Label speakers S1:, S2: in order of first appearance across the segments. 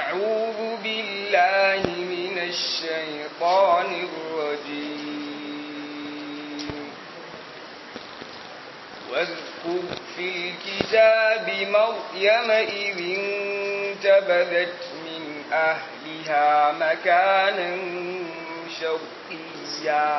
S1: أعوذ بالله من الشيطان الرجيم واذكر في الكتاب مريم إذ انتبذت من أهلها مكانا شرقيا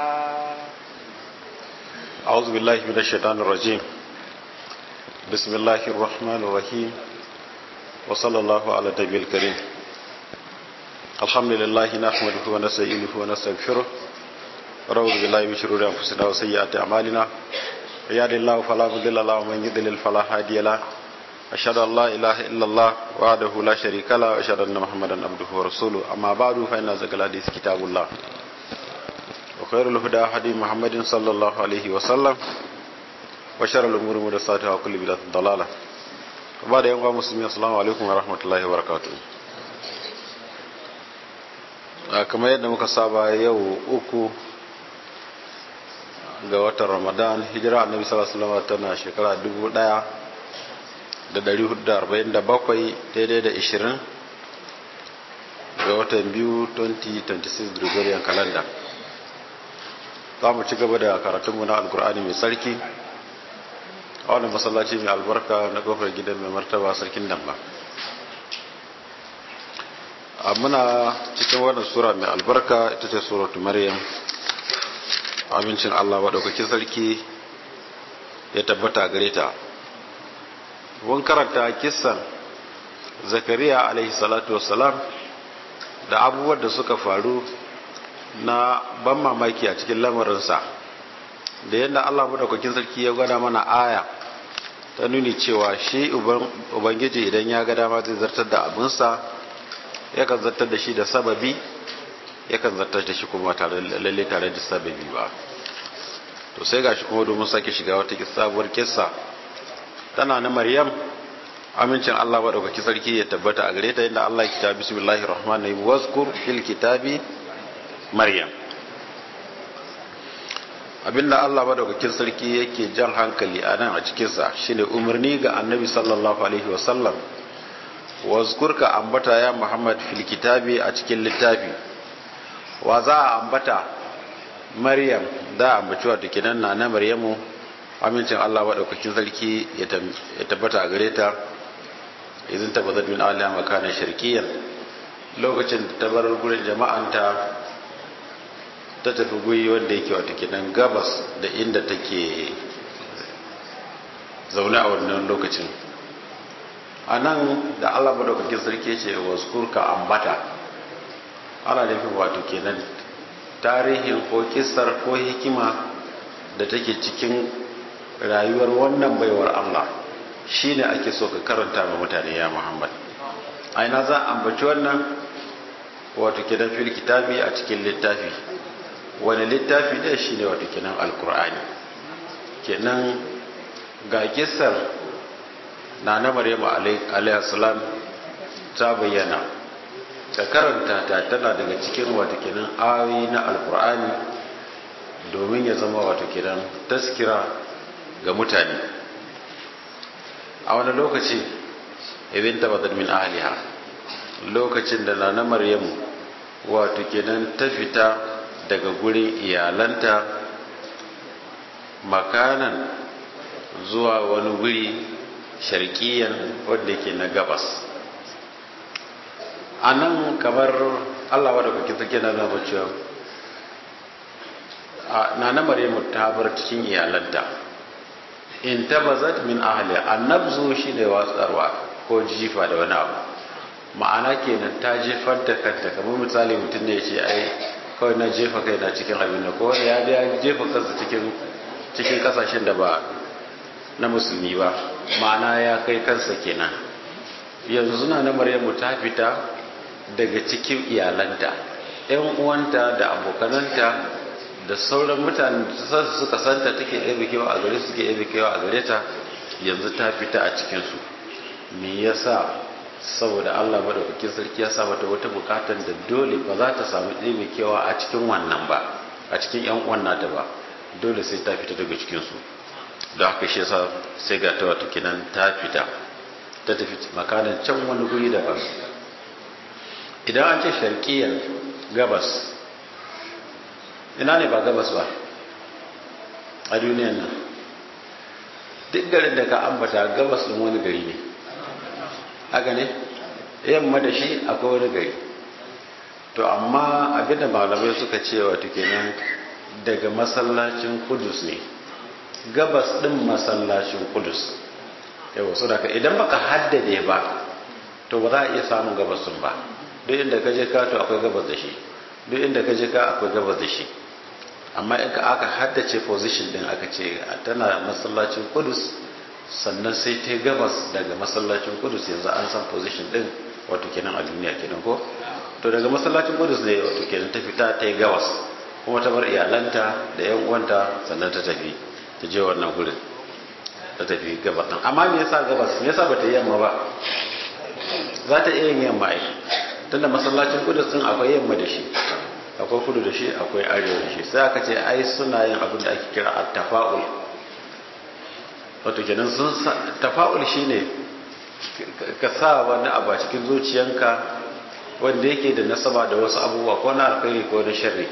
S2: أعوذ بالله من الشيطان الرجيم بسم الله الرحمن الرحيم وصلى الله على النبي الكريم الحمد لله نحمده ونستعينه ونستغفره ونعوذ بالله من شرور أنفسنا وسيئات أعمالنا يهد الله فلا مضل له ومن يضلل فلا هادي له أشهد أن لا إله إلا الله وحده لا شريك له وأشهد أن محمدا عبده ورسوله أما بعد فإن أصدق الحديث كتاب الله وخير الهدى هدي محمد صلى الله عليه وسلم وشر الأمور محدثاتها وكل بدعة ضلالة وبعد يوم مسلمين السلام عليكم ورحمة الله وبركاته kamar yadda muka saba yau uku ga watan ramadan hijira annabi sallallahu alaihi wasallam tana shekara 1447 daidai da 20 ga watan biyu 2026 gregorian calendar za mu ci gaba da karatunmu na alkur'ani mai sarki a wani masallaci mai albarka na kofar gidan mai martaba sarkin damba a muna cikin wannan sura mai albarka ita ce suratu maryam amincin allah maɗaukakin sarki ya tabbata gare ta mun karanta kisan zakariya alaihi salatu wassalam da abubuwan da suka faru na ban mamaki a cikin lamarinsa da yadda Allah madaukakin sarki ya gwada mana aya ta nuni cewa shi ubangiji idan ya ga dama zai zartar da abinsa yakan zartar da shi da sababi yakan zartar da shi kuma tare lalle tare da sababi ba to sai gashi kuma domin sake shiga wata sabuwar kissa tana na maryam amincin Allah madaukakin sarki ya tabbata a gare ta yadda Allah ya kita bismillahir rahmanir rahim wazkur fil kitabi maryam abinda Allah madaukakin sarki yake jan hankali a nan a cikinsa shine umarni ga annabi sallallahu alaihi wasallam wazkurka ambata ya muhammad fil kitabi a cikin littafi wa za a ambata maryam da ambaci wato kinan na na maryamu amincin Allah madaukakin sarki ya tabbata a gare ta idan tabbatar min aliya makana shirkiyan lokacin da ta bar gurin jama'anta ta tafi guri wanda yake wata kinan gabas da inda take zaune a wannan lokacin a nan da allah madaukakin sarki ce waskurka ambata ana nufin wato kenan tarihin ko kisar ko hikima da take cikin rayuwar wannan baiwar allah shine ake so ka karanta ma mutane ya muhammad aina za a ambaci wannan wato kenan fil kitabi a cikin littafi wani littafi ɗaya shi ne wato kenan alkur'ani kenan ga kisar na na maryama alaihassalam ta bayyana ta karanta ta tana daga cikin wato kenan ayoyi na alkur'ani domin ya zama wato kenan taskira ga mutane a wani lokaci ibin tabbatar min ahliha lokacin da na na maryamu wato kenan ta fita daga gurin iyalanta makanan zuwa wani guri sharkiyan wadda ke na gabas a nan kamar allah wadda kuke take na zama cewa na na maryamu ta bar cikin iyalanta in tabazat min ahli annabzu shine watsarwa ko jifa da wani abu ma'ana kenan ta jefar da kanta kamar misali mutum ne ya ce ai kawai na jefa kai na cikin abin da kowa ya ya jefa kansa cikin cikin kasashen da ba na musulmi ba ma'ana ya kai kansa kenan yanzu na na maryamu ta fita daga cikin iyalanta yan uwanta da abokananta da sauran mutanen da suka santa take ɗebe kewa a gare su ke ɗebe kewa a gare ta yanzu ta fita a cikinsu me yasa saboda Allah madaukakin sarki ya sa mata wata bukatar da dole ba za ta samu ɗebe kewa a cikin wannan ba a cikin yan uwan nata ba dole sai ta fita daga cikin su da haka shi yasa sai ga ta wata kinan ta fita ta tafi makanan can wani guri daban idan an ce sharqiyar gabas ina ne ba gabas ba a duniyan nan duk garin da ka ambata gabas ɗin wani gari ne haka ne yamma da shi akwai wani gari to amma abinda malamai suka ce wato kenan daga masallacin kudus ne gabas ɗin masallacin kudus yawa so daga idan baka haddade ba to ba za a iya samun gabas ɗin ba duk inda ka je ka to akwai gabas da shi duk inda ka je ka akwai gabas da shi amma in ka aka haddace position din aka ce tana masallacin kudus sannan sai ta gabas daga masallacin kudus yanzu an san position din wato kenan a duniya kenan ko to daga masallacin kudus ne wato kenan ta fita ta yi gabas kuma ta bar iyalanta da yan uwanta sannan ta tafi ta je wannan gurin ta tafi gabas din amma me yasa gabas me yasa bata yi yamma ba za ta iya yin yamma ai tunda masallacin kudus din akwai yamma da shi akwai kudu da shi akwai arewa da shi sai aka ce ai suna yin abin da ake kira at-tafa'ul wato kenan sun tafa'ul shine ka sa wani abu a cikin zuciyanka wanda yake da nasaba da wasu abubuwa ko na alkhairi ko na sharri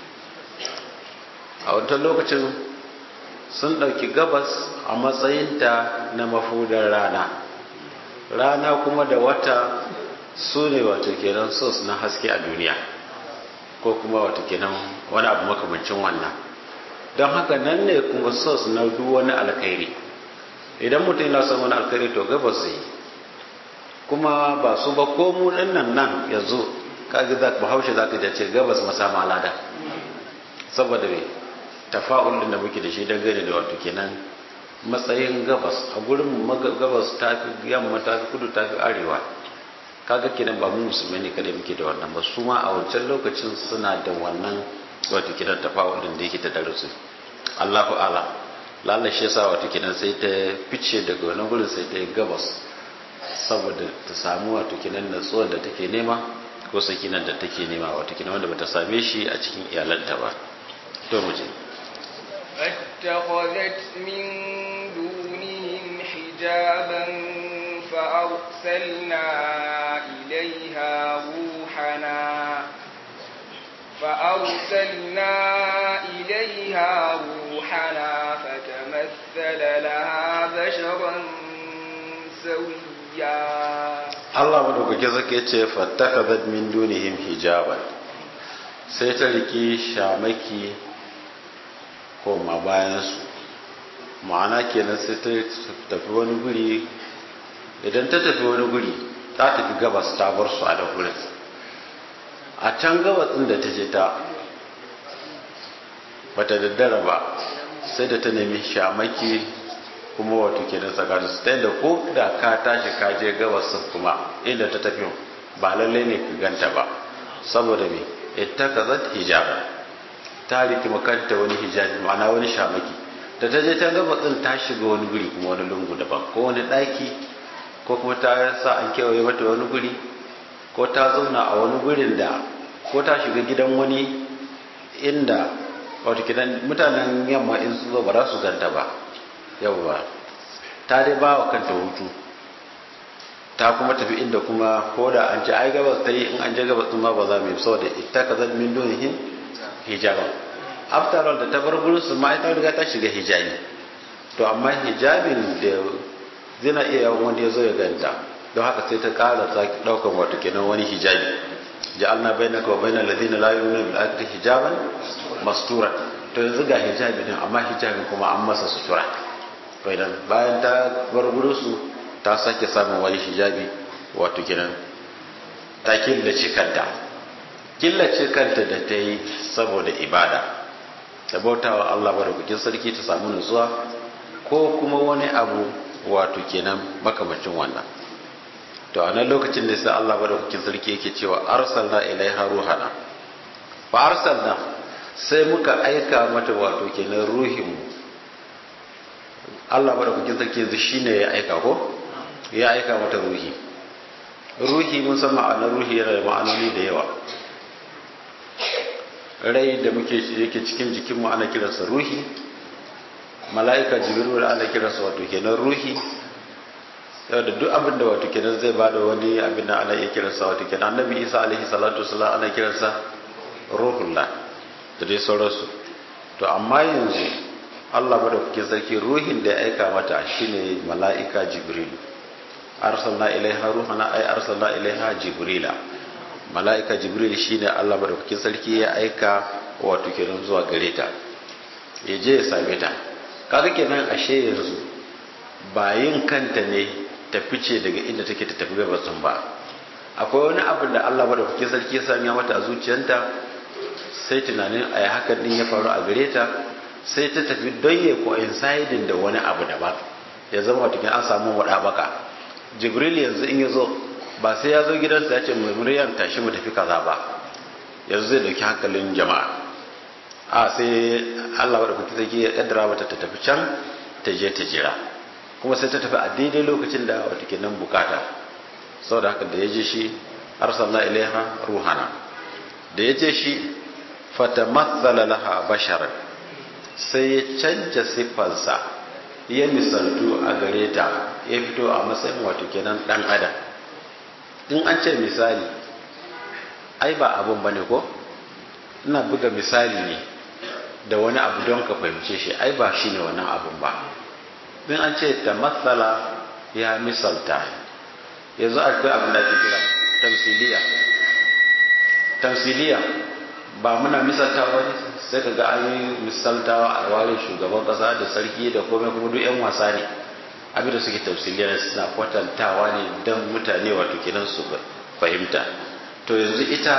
S2: a wancan lokacin sun ɗauki gabas a matsayinta na mafudar rana rana kuma da wata su ne wato kenan sos na haske a duniya ko kuma wato kenan wani abu makamancin wannan don haka nan ne kuma sos na duk wani alkhairi idan mutum yana son wani alkhairi to gabas zai kuma ba su ba ko mu nan nan yanzu kaga za bahaushe za ka ce gabas masama lada saboda me tafa'ul din da muke da shi dangane da wato kenan matsayin gabas a gurin gabas ta fi yamma ta fi kudu ta fi arewa kaga kenan ba mu musulmai ne kada muke da wannan ba su ma a wancan lokacin suna da wannan wato kenan tafa'ul din da yake da darasu Allahu ala lalla shi yasa wato kenan sai ta fice daga wannan gurin sai ta yi gabas saboda ta samu wato kenan natsuwar da take nema ko sakinan da take nema wato kenan wanda bata same shi a cikin iyalanta ba to mu je
S1: فاتخذت من دونهم حجابا فأرسلنا إليها روحنا فأرسلنا إليها روحنا فتمثل لها بشرا سويا
S2: Allah madaukake zake ce fattakhadhat min dunihim hijaban sai ta riki shamaki koma bayan su ma'ana kenan sai ta tafi wani guri idan ta tafi wani guri ta tafi gabas ta bar su a da gurin a can gabas din da ta je ta bata daddara ba sai da ta nemi shamaki kuma wato kenan tsakanin su ta da ko da ka tashi ka je gabas kuma inda ta tafi ba lalle ne ka ganta ba saboda me ittakazat hijab ta riki makanta wani hijabi ma'ana wani shamaki da ta je ta gabas din ta shiga wani guri kuma wani lungu daban ko wani daki ko kuma ta sa an kewaye mata wani guri ko ta zauna a wani gurin da ko ta shiga gidan wani inda wato gidan mutanen yamma in su zo ba za su ganta ba yawwa ta dai ba wa kanta hutu ta kuma tafi inda kuma ko da an ci ai gabas ta yi in an je gabas ma ba za mu yi saboda ita ka zan min dunihin hijaban after all da ta bar gurin su ma ita riga ta shiga hijabi to amma hijabin da zina iya yawan wanda ya zo ya ganta don haka sai ta kara ta daukan wato kenan wani hijabi ja'alna bainaka wa bainal ladina la yu'minuna bil akhirati hijaban mastura to yanzu ga hijabi din amma hijabin kuma an masa sutura idan bayan ta bar su ta sake samun wani hijabi wato kenan ta killace kanta killace kanta da ta yi saboda ibada da bautawa Allah barakakin sarki ta samu nutsuwa ko kuma wani abu wato kenan makamacin wannan to a nan lokacin da sai Allah barakakin sarki yake cewa arsalna ilaiha ruhana fa arsalna sai muka aika mata wato kenan ruhinmu Allah madaukakin sarki yanzu shine ya aika ko ya aika mata ruhi ruhi mun san ma'anar ruhi yana da ma'anoni da yawa rai da muke yake cikin jikinmu ana kiransa ruhi mala'ika jibril ana kiransa wato kenan ruhi da duk abin da wato kenan zai bada wani abin da ana iya kiransa wato kenan annabi isa alaihi salatu wasalam ana kiransa ruhullah da dai sauransu to amma yanzu Allah madaukakin sarki ruhin da ya aika mata shine mala'ika jibril arsalna ilaiha ruhana ay arsalna ilaiha jibrila mala'ika jibril shine Allah madaukakin sarki ya aika wato kenan zuwa gare ta ya je ya same ta kaga kenan ashe yanzu ba yin kanta ne ta fice daga inda take ta tafi gabatsun ba akwai wani abin da Allah madaukakin sarki ya sanya mata a zuciyarta sai tunanin a hakan din ya faru a gare ta sai ta tafi don ya coinciding da wani abu daban ya zama wato an samu wada baka jibril yanzu in ya zo ba sai ya zo gidansa ya ce muryan tashi mu tafi kaza ba yanzu zai dauki hankalin jama'a a sai Allah wadda kuki zai ya kaddara mata ta tafi can ta je ta jira kuma sai ta tafi a daidai lokacin da wata ke nan bukata saboda haka da ya je shi arsalna ilaiha ruhana da ya je shi fatamassala laha basharan sai ya canja siffarsa ya misaltu a gare ta ya fito a matsayin wato kenan dan adam in an ce misali ai ba abun bane ko ina buga misali ne da wani abu don ka fahimce shi ai ba shine wannan abun ba in an ce ta matsala ya misalta yanzu akwai abin da ake kira tamsiliya tamsiliya ba muna misaltawa ne sai ka ga an yi misaltawa a ware shugaban kasa da sarki da komai kuma duk yan wasa ne abinda suke tafsiliya suna kwatantawa ne don mutane wato kenan su fahimta to yanzu ita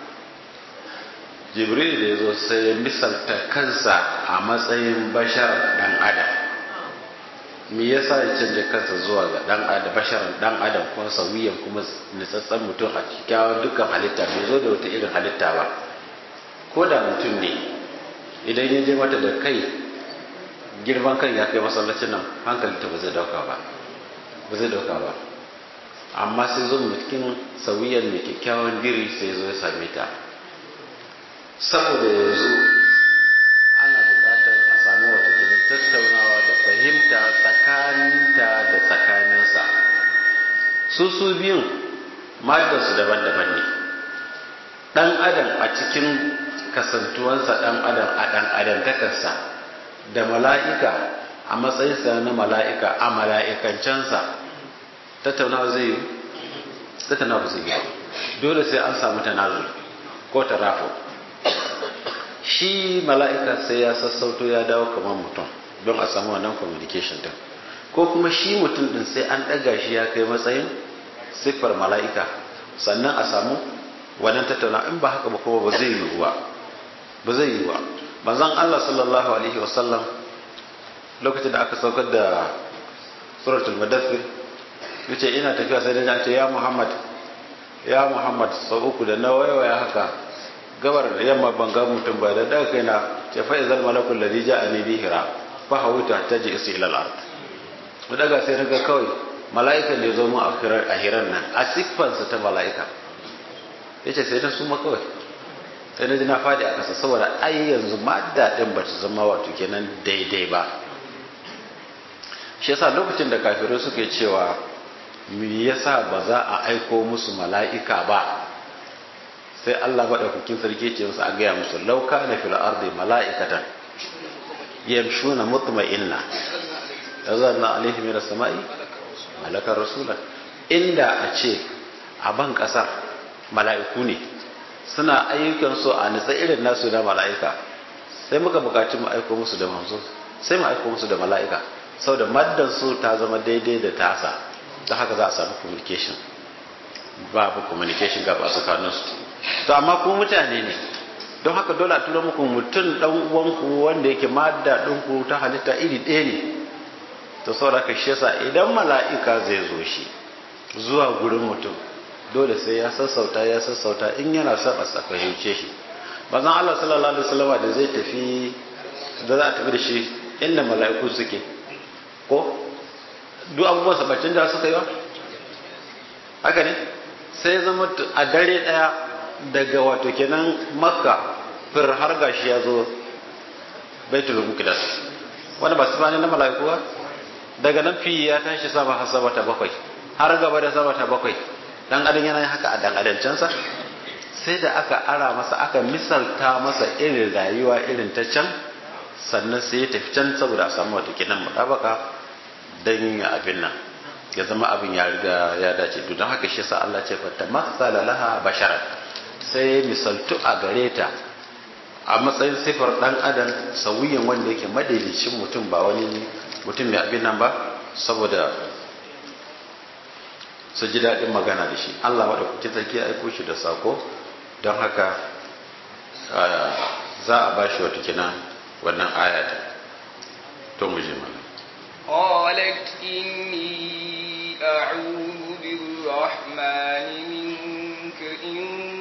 S2: jibril da ya zo sai ya misalta kansa a matsayin bashar dan adam me yasa ya canja kansa zuwa ga dan adam basharan dan adam kuma sauyiyan kuma nitsatsen mutum a cikin dukkan halitta bai zo da wata irin halitta ba ko da mutum ne idan ya je mata da kai girman kan ya kai masallacin nan hankali ta ba zai dauka ba ba zai dauka ba amma sai zo cikin sauyiyan mai kyakkyawan diri sai zo ya same ta saboda yanzu ana buƙatar a samu wata kenan tattaunawa da fahimta tsakaninta da tsakaninsa su su biyun su daban-daban ne ɗan adam a cikin kasantuwansa ɗan adam a ɗan adam takarsa da mala'ika a matsayinsa na mala'ika a mala'ikancensa tattaunawa zai yi tattaunawa zai yi dole sai an samu tanazu ko tarafo shi mala'ika sai ya sassauto ya dawo kamar mutum don a samu wannan communication din ko kuma shi mutum din sai an ɗaga shi ya kai matsayin siffar mala'ika sannan a samu wannan tattauna in ba haka ba kuma ba zai yiwu ba ba zai yiwu ba manzon Allah sallallahu alaihi wasallam lokacin da aka saukar da suratul mudaththir yace ina tafiya sai da ce ya Muhammad ya Muhammad sau uku da na waiwaya haka gabar da yamma ban ga mutum ba da daga kaina ce fa izal malakul ladhi ja'ani bi hira fa hawita taji isi ila al-ard mu daga sai naga kawai mala'ikan da ya zo mu a hiran nan a siffansa ta mala'ika yace sai na suma kawai sai na ji na fadi a kasa saboda ai yanzu madda din ba ta zama wato kenan daidai ba shi yasa lokacin da kafirai suke cewa me yasa ba za a aiko musu mala'ika ba sai Allah maɗaukakin sarki ce musu a gaya musu lauka na fil ardi mala'ikatan yamshuna mutma'inna yazanna alaihim min as-sama'i malakar rasula inda a ce a ban ƙasar mala'iku ne suna ayyukan su a nitsa irin nasu na mala'ika sai muka bukaci mu aiko musu da manzo sai mu aiko musu da mala'ika saboda maddan su ta zama daidai da tasa don haka za a samu communication babu communication gaba a tsakaninsu to amma ku mutane ne don haka dole a tura muku mutum dan uwanku wanda yake madda ɗinku ta halitta iri ɗaya ne to saboda ka shi yasa idan mala'ika zai zo shi zuwa gurin mutum dole sai ya sassauta ya sassauta in yana son a fahimce shi bazan Allah sallallahu alaihi wasallam da zai tafi da za a tafi da shi inda mala'iku suke ko duk abubuwan sabacin da suka yi wa haka ne sai zama a dare daya daga wato kenan makka fir har gashi ya zo baitul muqaddas wanda ba su bani na mala'iku ba daga nan fi ya tashi sama har sama ta bakwai har gaba da sama ta bakwai dan adam yana yin haka a dan adancansa sai da aka ara masa aka misalta masa irin rayuwa irin ta can sannan sai ya tafi can saboda a samu wata kinan mutabaka dan yin abin nan ya zama abin ya riga ya dace to don haka shi yasa Allah ce fa tamassala laha basharan sai misaltu a gare ta a matsayin sifar dan adam sauyin wanda yake madaidaicin mutum ba wani mutum mai abin nan ba saboda su ji daɗin magana da shi Allah maɗaukakin sarki ya aiko shi da sako don haka za a ba shi wata kina wannan ayata to mu je mana
S1: قالت إني أعوذ بالرحمن منك إن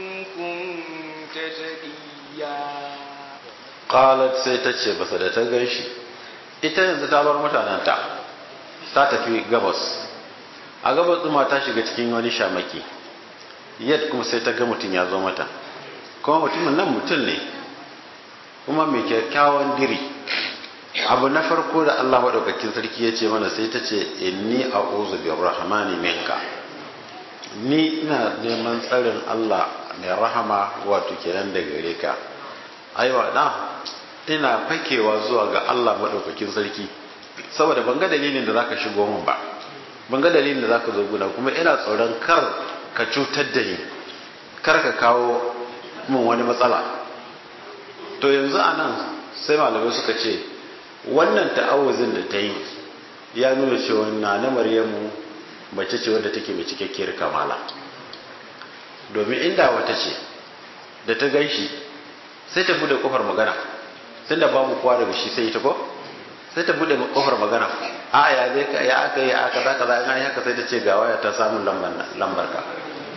S1: كنت تقيا
S2: qalat sai ta ce basa da ta gan shi ita yanzu ta bar mutanenta ta tafi gabas a gabas ɗuma ta shiga cikin wani shamaki yad kuma sai ta ga mutum ya zo mata kuma mutumin nan mutum ne kuma mai kyakkyawan diri abu na farko da Allah maɗaukakin sarki ya ce mana sai ta ce inni a uzu bi rahmani minka ni ina neman tsarin Allah mai rahama wato kenan da gare ka aiwa na ina fakewa zuwa ga Allah maɗaukakin sarki saboda ban ga dalilin da zaka shigo min ba ban ga dalilin da zaka zo guna kuma ina tsoron kar ka cutar da ni kar ka kawo min wani matsala to yanzu anan sai malamai suka ce wannan ta'awuzin da ta yi ya nuna cewa na na maryamu mace ce wadda take mai cikakkiyar kamala domin inda wata ce da ta gan shi sai ta bude kofar magana tun da babu kowa daga shi sai ita ko sai ta bude kofar magana a ya zai ka ya aka yi aka za ka za a yi haka sai ta ce ga waya ta samun lambar ka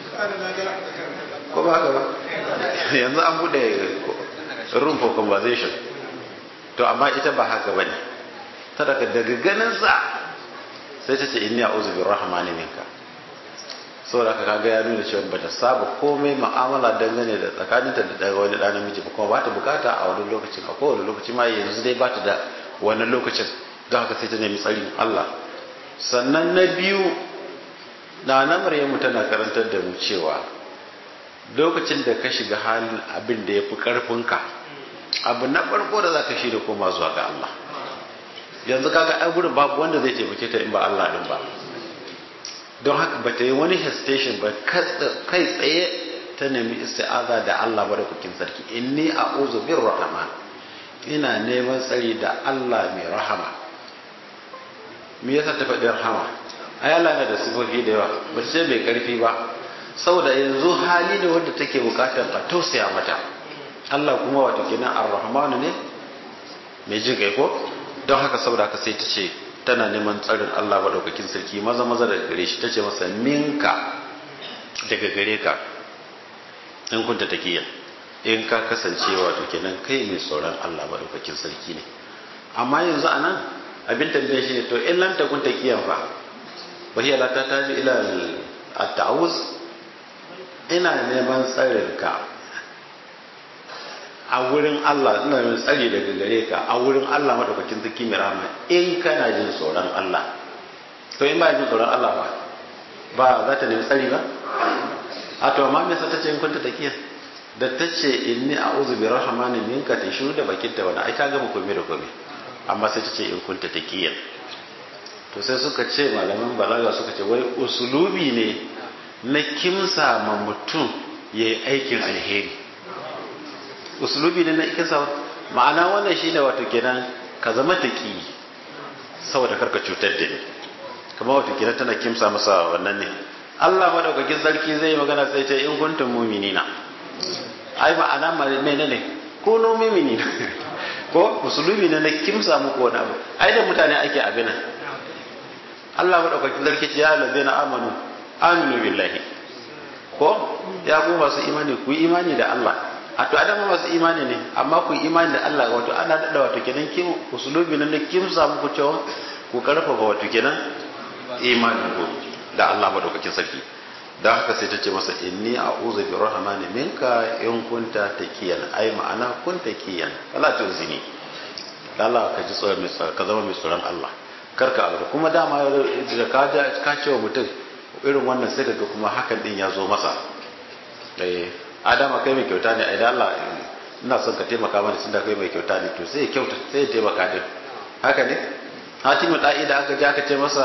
S2: ko ba haka ba yanzu an bude room for conversation to amma ita ba haka bane ta daga daga ganin sa sai ta ce inni a'udhu birrahmani minka saboda ka kaga ya nuna cewa bata saba komai mu'amala dangane da tsakaninta da daga wani ɗan namiji ba kuma ba ta bukata a wani lokacin a kowane lokaci ma yanzu dai ba ta da wani lokacin don haka sai ta nemi tsarin Allah sannan na biyu na na Maryamu tana karantar da mu cewa lokacin da ka shiga halin abin da ya fi ƙarfinka abu na farko da za ka shi da koma zuwa ga Allah yanzu kaga ai gurin babu wanda zai taimake ta in ba Allah din ba don haka ba ta yi wani hesitation ba kai tsaye ta nemi isti'aza da Allah madaukakin sarki inni a'udhu bir rahman ina neman tsari da Allah mai rahama me yasa ta faɗi rahama ai Allah yana da sifofi da yawa ba ce mai karfi ba saboda yanzu hali ne wanda take bukatar a tausaya mata Allah kuma wato kenan ar-rahmanu ne mai jin kai ko don haka saboda haka sai ta ce tana neman tsarin Allah maɗaukakin sarki maza maza daga gare shi ta ce masa minka daga gare ka in kunta takiyan in ka kasance wato kenan kai mai tsoron Allah maɗaukakin sarki ne amma yanzu a nan abin tambaye shi ne to in lam takun takiyan fa wa hiya la tataju ila at-ta'awuz ina neman tsarin ka a wurin Allah ina mai tsari daga gare ka a wurin Allah madaukakin sarki mai rahama in kana jin tsoron Allah to in ba jin tsoron Allah ba ba za ta nemi tsari ba a to amma me yasa ta ce in kunta takiya da ta ce inni a'udhu bi rahmani minka ta shiru da bakin ta wani ai ta gama komai da komai amma sai ta ce in kunta takiya to sai suka ce malaman balaga suka ce wai usulubi ne na kimsa ma mutum yayi aikin alheri usulubi ne na ikinsa ma'ana wannan shi ne wato kenan ka zama taƙi saboda karka cutar da ni kamar wato kenan tana kimsa masa wannan ne Allah madaukakin sarki zai magana sai ce in kuntum mu'minina ai ma'ana mene ne ko no mu'minina ko usulubi ne na kimsa muku wani abu ai da mutane ake abin Allah madaukakin sarki ce ya lazina amanu aminu billahi ko ya ku masu imani ku imani da Allah a to adama masu imani ne amma ku imani da Allah wato ana dada wato kenan kim usulubi nan da kim samu ku cewa ku karfafa wato kenan imani ku da Allah madaukakin sarki dan haka sai ta ce masa inni a'udhu bi rahmani minka in kunta takiyan ai ma'ana kun takiyan wala tuzini Allah ka ji tsoron mai ka zama mai tsoron Allah karka aure kuma dama da ka ce wa mutum irin wannan sai daga kuma hakan din ya zo masa adama kai mai kyauta ne idan Allah ina son ka taimaka mana tunda kai mai kyauta ne to sai ya kyauta sai ya taimaka din haka ne hatimu da'i da aka je aka ce masa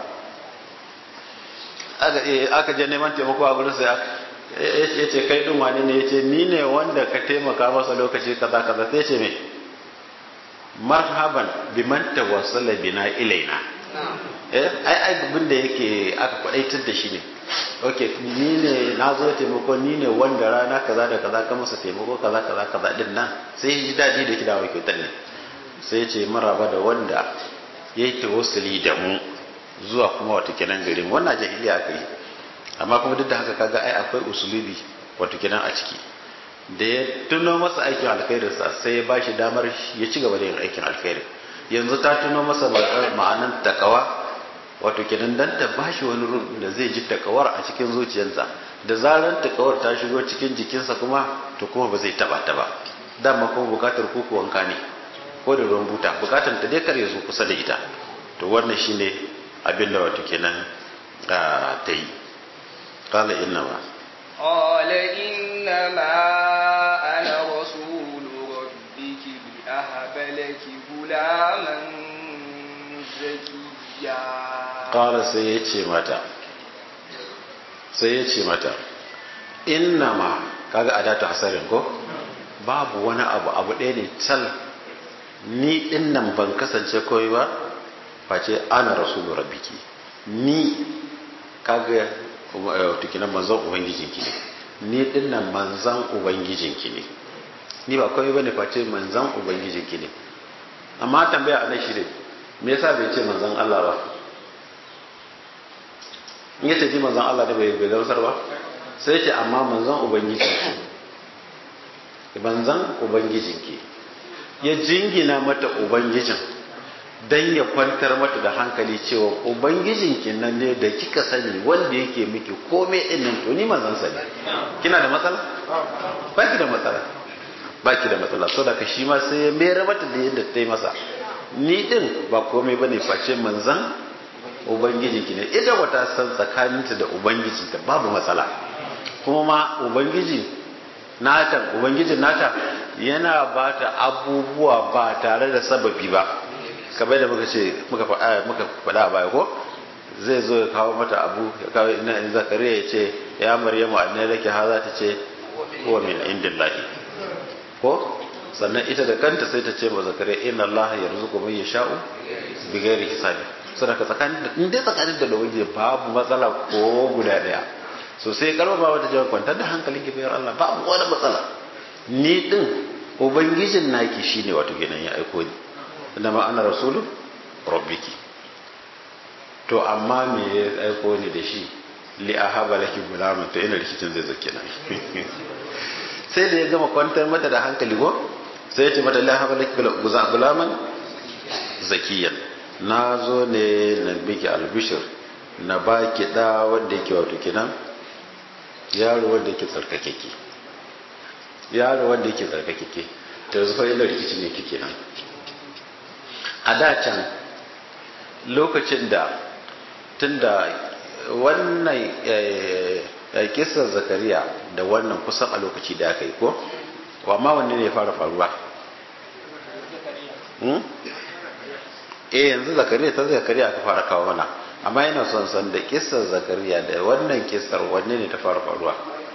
S2: aka je neman taimako a gurin sai ya ce kai din wani ne ya ce ni ne wanda ka taimaka masa lokaci kaza kaza sai ce me marhaban biman tawassala bina ilaina eh ai ai abin da yake aka kwadaitar da shi ne okay ni ne na zo taimako ni ne wanda rana kaza da kaza ka masa taimako kaza kaza kaza din nan sai ya ji daɗi da kidawa kyautar ne sai ya ce maraba da wanda ya yi tawassuli da mu zuwa kuma wata kenan garin wannan jahiliya aka yi amma kuma duk da haka kaga ai akwai usulubi wato kenan a ciki da ya tuno masa aikin alkhairinsa sai ya ba shi damar ya ci gaba da yin aikin alkhairi yanzu ta tuno masa ma'anan takawa wato kenan dan ta ba shi wani rum da zai ji takawar a cikin zuciyarsa da zarar takawar ta shigo cikin jikinsa kuma to kuma ba zai taba ta ba dama kuma bukatar kuku wanka ne ko da ruwan buta bukatar ta dai kar ya zo kusa da ita to wannan shine abin da wato kenan ta yi qala inna ma
S1: قال إنما أنا رسول ربك لأهب لك غلاما زكيا
S2: قال سيتي متى سيتي متى إنما kaga adatu hasarin ko babu wani abu abu ɗaya ne tal ni ɗin nan ban kasance kawai ba face ana rasulu rabbiki ni kaga tukinan manzon ubangijinki ne ni din nan manzan ubangijinki ne ni ba kawai bane face manzan ubangijinki ne amma tambaya anan shi ne me yasa bai ce manzan Allah ba in yace ji manzan Allah da bai bai gamsar ba sai ce amma manzan ubangijinki manzan ubangijinki ya jingina mata ubangijin dan ya kwantar mata da hankali cewa ubangijinki nan ne da kika sani wanda yake miki komai din nan to ni manzon sa ne kina da matsala ba ki da matsala ba ki da matsala so da ka shi ma sai ya mayar mata da yadda ta yi masa ni din ba komai bane face manzon ubangijinki ne ita wata san tsakaninta da ubangijinta babu matsala kuma ma ubangiji nata ubangijin nata yana bata abubuwa ba tare da sababi ba kamar da muka ce muka faɗa a baya ko zai zo ya kawo mata abu ya kawo ina in zakariya ya ce ya maryamu annai laki ha za ta ce huwa min indillahi ko sannan ita da kanta sai ta ce ma zakariya inna allah yarzuqu man yasha'u bi ghairi hisabi saboda tsakanin da in dai tsakanin da ubangiji babu matsala ko guda daya so sai karfafa wata jawab kwantar da hankalin ki bayar Allah babu wani matsala ni din ubangijin naki shine wato kenan ya aiko ni inama ana rasulu rabbiki to amma me ya aiko ni da shi li ahaba laki gulaman to ina rikicin zai zake nan sai da ya gama kwantar mata da hankali ko sai ya ce mata li ahaba laki gulaman zakiyan na zo ne na biki albishir na baki da wanda yake wato kinan yaro wanda yake tsarkakeke yaro wanda yake tsarkakeke to yanzu fa ina rikicin ne kike nan a da can lokacin da tunda wannan kisar zakariya da wannan kusan a lokaci da aka yi ko amma wanne ne ya fara faruwa eh yanzu zakariya ta zakariya aka fara kawo mana amma yana son san da kisar zakariya da wannan kisar wanne ne ta fara faruwa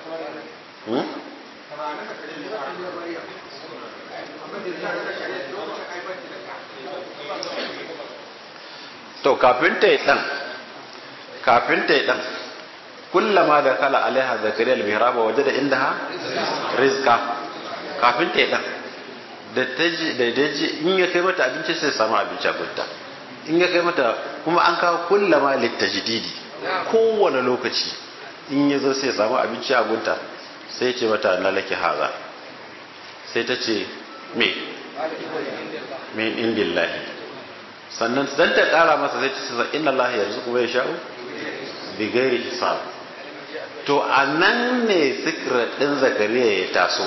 S2: to kafin ta yi ɗan kafin ta yi ɗan kullama da kala alaiha zakariya al-mihraba waje da inda ha rizka kafin ta yi ɗan da ta ji da ji in ya kai mata abinci sai samu abinci a gunta in ya kai mata kuma an kawo kullama littajdidi kowane lokaci in ya zo sai samu abinci a gunta sai ce mata na laki haza sai ta ce me min indillahi sannan dan ta kara masa sai ta ce inna allaha yarzuqu man yasha'u bi ghairi hisab to anan ne secret din zakariya ya taso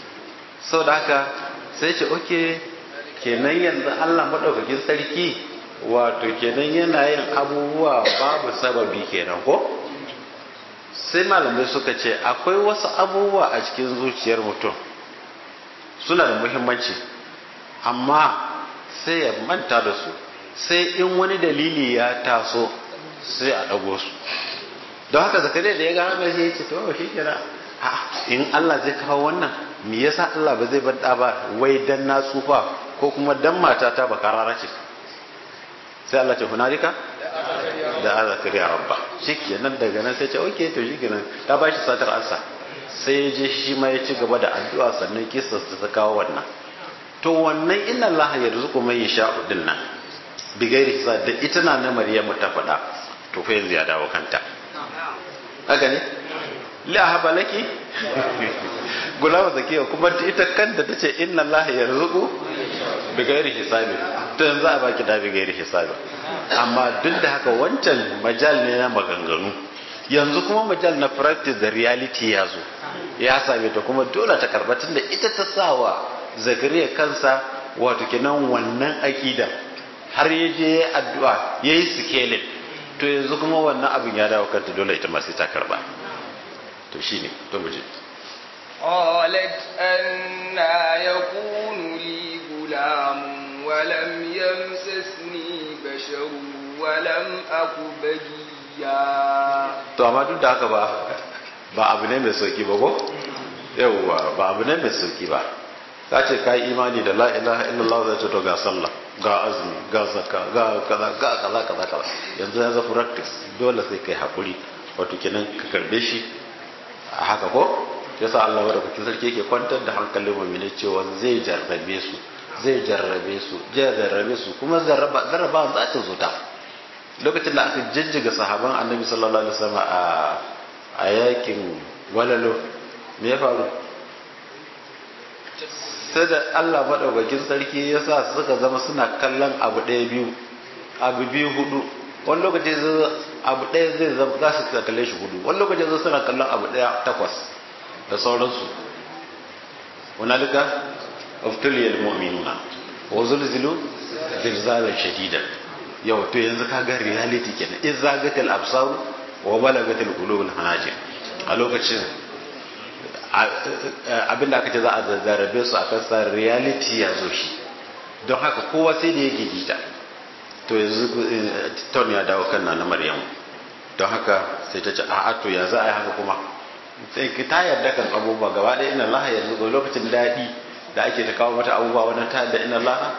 S2: saboda haka sai ce oke kenan yanzu Allah madaukakin sarki wato kenan yana yin abubuwa babu sababi kenan ko sai malamai suka ce akwai wasu abubuwa a cikin zuciyar mutum suna da muhimmanci amma sai ya manta da su sai in wani dalili ya taso sai a ɗago su don haka zakariya da ya ga haka sai ya ce to shi kira in Allah zai kawo wannan me yasa Allah ba zai bada ba wai dan na tsufa ko kuma dan matata ba karara ce sai Allah ce hunalika da zakariya rabba shikenan daga nan sai ce okay to shikenan ta ba shi satar ansa sai ya je shi ma ya ci gaba da addu'a sannan kisa ta kawo wannan to wannan inna Allah yarzuqu man yasha'u din nan bigairi hisab da ita na na Maryamu ta faɗa to fa yanzu ya dawo kanta haka ne la haba laki gulama zakiya kuma ita kanta tace inna Allah yarzuqu bigairi hisabi to yanzu a baki da bigairi hisabi amma duk da haka wancan majal ne na maganganu yanzu kuma majal na practice da reality ya zo ya same ta kuma dole ta karba tunda ita ta sawa zakariya kansa wato kenan wannan akida har ya je addu'a yayi sikelin to yanzu kuma wannan abin ya dawo kanta dole ita ma sai ta karba to shine to muje
S1: قالت أنا يكون لي غلام ولم يمسسني بشر ولم أك بغيا
S2: to amma duk da haka ba ba abu ne mai sauki ba ko yawwa ba abu ne mai sauki ba ka ce ka yi imani da la ilaha illallah zai ce to ga sallah ga azumi ga zakka ga kaza ga kaza kaza kaza yanzu ya zafi practice dole sai kai hakuri wato kenan ka karbe shi a haka ko yasa Allah wa rabbukin sarki yake kwantar da hankalin mu'mini cewa zai jarrabe su zai jarrabe su zai jarrabe su kuma zarraba zarraba za ta zo ta lokacin da aka jijjiga sahaban annabi sallallahu alaihi wasallam a a yakin walalo me ya faru sai da Allah maɗaukakin sarki ya sa suka zama suna kallon abu ɗaya biyu abu biyu hudu wani lokaci abu ɗaya zai zama za su kalle shi hudu wani lokaci zai suna kallon abu ɗaya takwas da sauransu wani alika uftuliyar mu'minuna wa zulzilu zilzalan shadidan yau to yanzu ka ga reality kenan in zagatal absaru wa balagatal qulubul hanajir a lokacin abinda aka ce za a zazzarabe su a kasar reality ya zo shi don haka kowa sai da ya gigita to yanzu ton ya dawo kan na maryamu don haka sai ta ce a to ya za a yi haka kuma sai ta yarda kan abubuwa gaba ɗaya ina laha yanzu ga lokacin daɗi da ake ta kawo mata abubuwa wannan ta yarda ina laha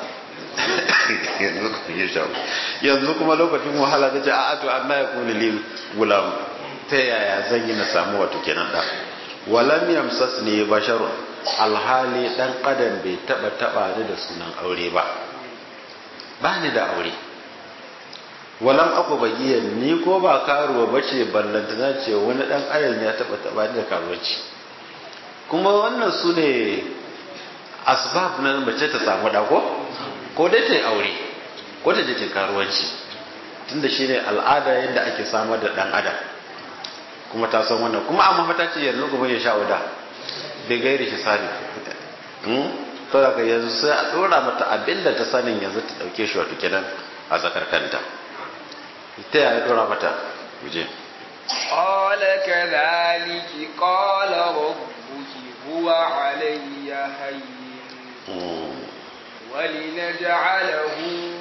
S2: yanzu kuma lokacin wahala ta ce a to an na ya kuni li gulam ta yaya zan yi na samu wato kenan ɗan walam yamsas ne basharun alhali dan adam bai taba taba ni da sunan aure ba ba ni da aure walam aku bagiyan ni ko ba karuwa bace ballantana ce wani dan adam ya taba taba ni da karuwanci kuma wannan su ne asbab na mace ta samu da ko ko dai ta yi aure ko ta je ta karuwanci tunda shine al'ada yadda ake samar da dan adam kuma ta san wannan kuma amma fa ta ce yanzu gobe ya sha wada bai gairi shi sani to daga yanzu sai a dora mata abinda ta sanin yanzu ta dauke shi wato kenan a zakar kanta ta yaya dora mata guje
S1: قال كذلك قال ربك هو علي هين ولنجعله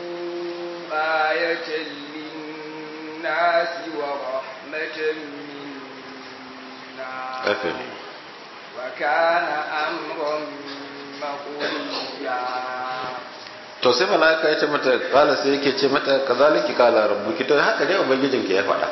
S1: آية للناس ورحمة
S2: أكل
S1: وكان أمرا مقضيا
S2: to sai malaka ya ce mata kala sai yake ce mata kazaliki kala rabbuki to haka dai ubangijinki ya faɗa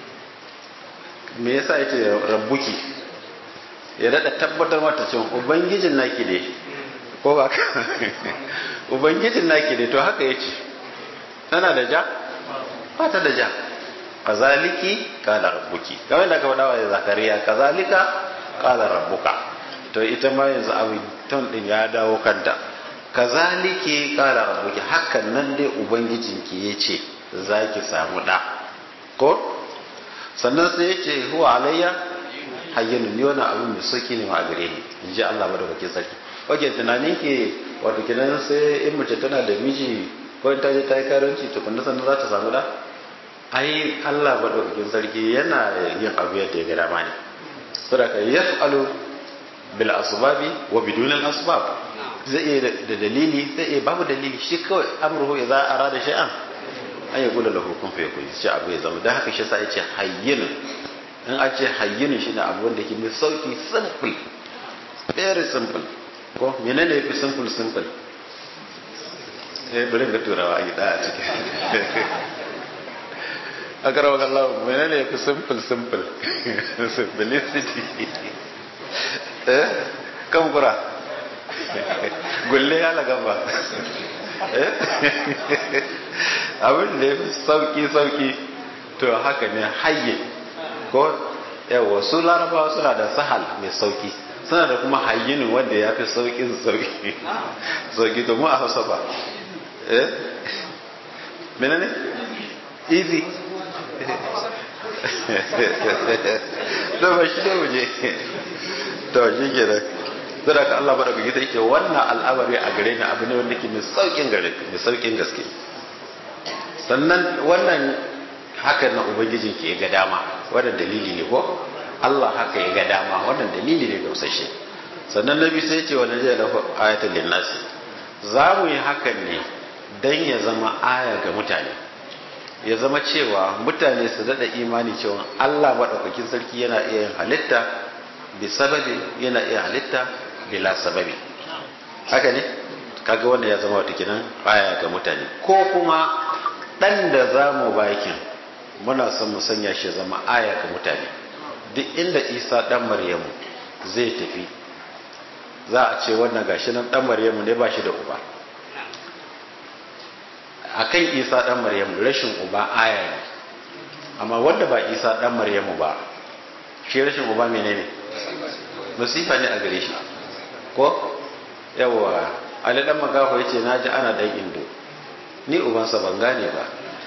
S2: me yasa yace rabbuki ya dada tabbatar mata cewa ubangijin naki ne ko ba ubangijin naki ne to haka yace tana da ja ba ta da ja kazaliki kala rabbuki kamar da aka faɗa wa zakariya kazalika kala rabbuka to ita ma yanzu abin ton din ya dawo kanta kazaliki kala rabbuki hakan nan dai ubangijinki yace zaki samu da ko sannan sai yace huwa alayya hayyun ni wannan abin mai sauki ne ma a gare ni in ji Allah madaukakin sarki oke tunanin ke wato kinan sai in mace tana da miji ko in ta je ta yi karanci to kun sannan za ta samu da ai Allah madaukakin sarki yana yin abu yadda ya ga dama ne saboda yaf'alu bil asbabi wa bidun al asbab zai iya da dalili zai iya babu dalili shi kawai amruhu idza arada shay'an an yaqulu lahu kun fayakun shi abu ya zama dan haka shi sa yace hayyin in a ce hayyin shi ne abu wanda yake mai sauki simple very simple ko menene yafi simple simple eh bari ga turawa a gida a cikin akara wa Allah menene yafi simple simple simplicity eh kan kura gulle ya laga ba eh abin da yafi sauki sauki to haka ne hayye ko yawa su larabawa suna da sahal mai sauki suna da kuma hayyinin wanda ya fi saukin sauki sauki to mu a hausa ba eh menene easy to ba shi da waje to shi ke da zara ka Allah baraka gita yake wannan al'amari a gare ni abu ne wanda ke mai saukin gare mai saukin gaske sannan wannan haka na ubangijin ke ga dama wannan dalili ne ko Allah haka ya ga dama wannan dalili ne gausashe sannan nabi sai ya ce wa najaya lahu ayatul linnasi za mu yi hakan ne dan ya zama aya ga mutane ya zama cewa mutane su dada imani cewa Allah maɗaukakin sarki yana iya yin halitta bi sababi yana iya halitta bila sababi haka ne kaga wanda ya zama wata kinan aya ga mutane ko kuma ɗan da za mu bakin muna son mu sanya shi zama aya ga mutane duk inda isa ɗan maryamu zai tafi za a ce wannan gashi nan ɗan maryamu ne ba shi da uba akan isa dan maryamu rashin uba aya ne amma wanda ba isa dan maryamu ba shi rashin uba menene musifa ne a gare shi ko yawa ali dan magaho yace naji ana dan indo ni ubansa ban gane ba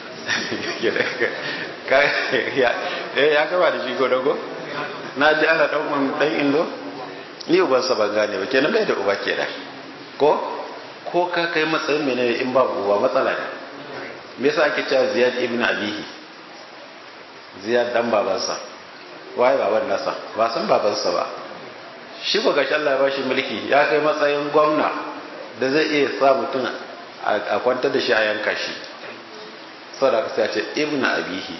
S2: ya gaba da shi ko dago naji ana dan dan indo ni ubansa ban gane ba kenan bai da uba kenan ko ko ka kai matsayin menene in babu uba matsala ne me yasa ake cewa ziyad ibn abihi ziyad dan babansa waye baban nasa ba san babansa ba shi ko gashi Allah ya bashi mulki ya kai matsayin gwamna da zai iya sa mutum a kwantar da shi a yanka shi saboda sai a ce ibn abihi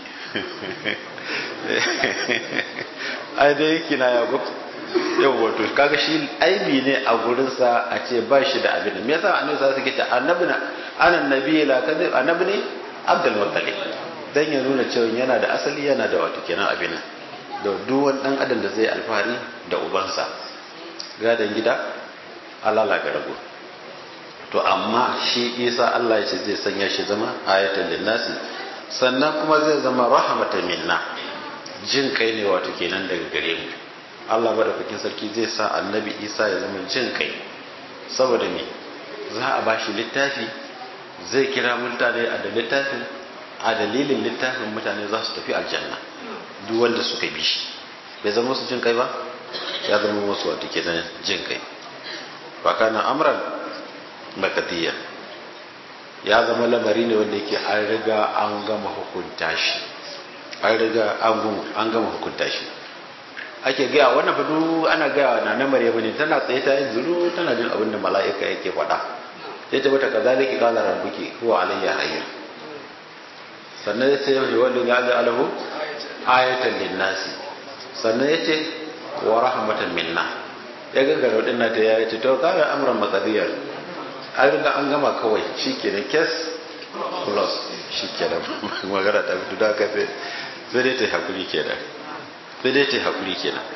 S2: ai dai kina ya go yau wato kaga shi aibi ne a gurinsa a ce ba shi da abin me yasa annabi sa suke ta annabi na ana nabi la kadib annabi ne abdul muttalib dan ya nuna cewa yana da asali yana da wato kenan abin da duk wani dan adam da zai alfahari da ubansa gadan gida alala ga rago to amma shi isa Allah ya ce zai sanya shi zama ayatan linnasi sannan kuma zai zama rahmatan minna jin kai ne wato kenan daga gare mu Allah madaukakin sarki zai sa annabi isa ya zama jin kai saboda me za a bashi littafi zai kira mutane a da littafin a dalilin littafin mutane za su tafi aljanna duk wanda suka bi shi bai zama musu jin kai ba ya zama musu wato kenan jin kai fa kana amran makatiya ya zama lamari ne wanda yake an riga an gama hukunta shi an riga an gama hukunta shi ake gaya wannan fadu ana gaya na na maryamu ne tana tsaye ta yin zuru tana jin abin da mala'ika yake faɗa ya ce mata kazalika qala rabbuki huwa alayya hayy sannan ya ce wanda ya ga alahu ayatan linnasi sannan ya ce wa rahmatan minna ya ga garo din na ta ya ce to kana amran maqdiyar an riga an gama kawai shikenan kes plus shikenan magana ta fito da ka sai sai dai ta hakuri kenan sai dai ta haƙuri kenan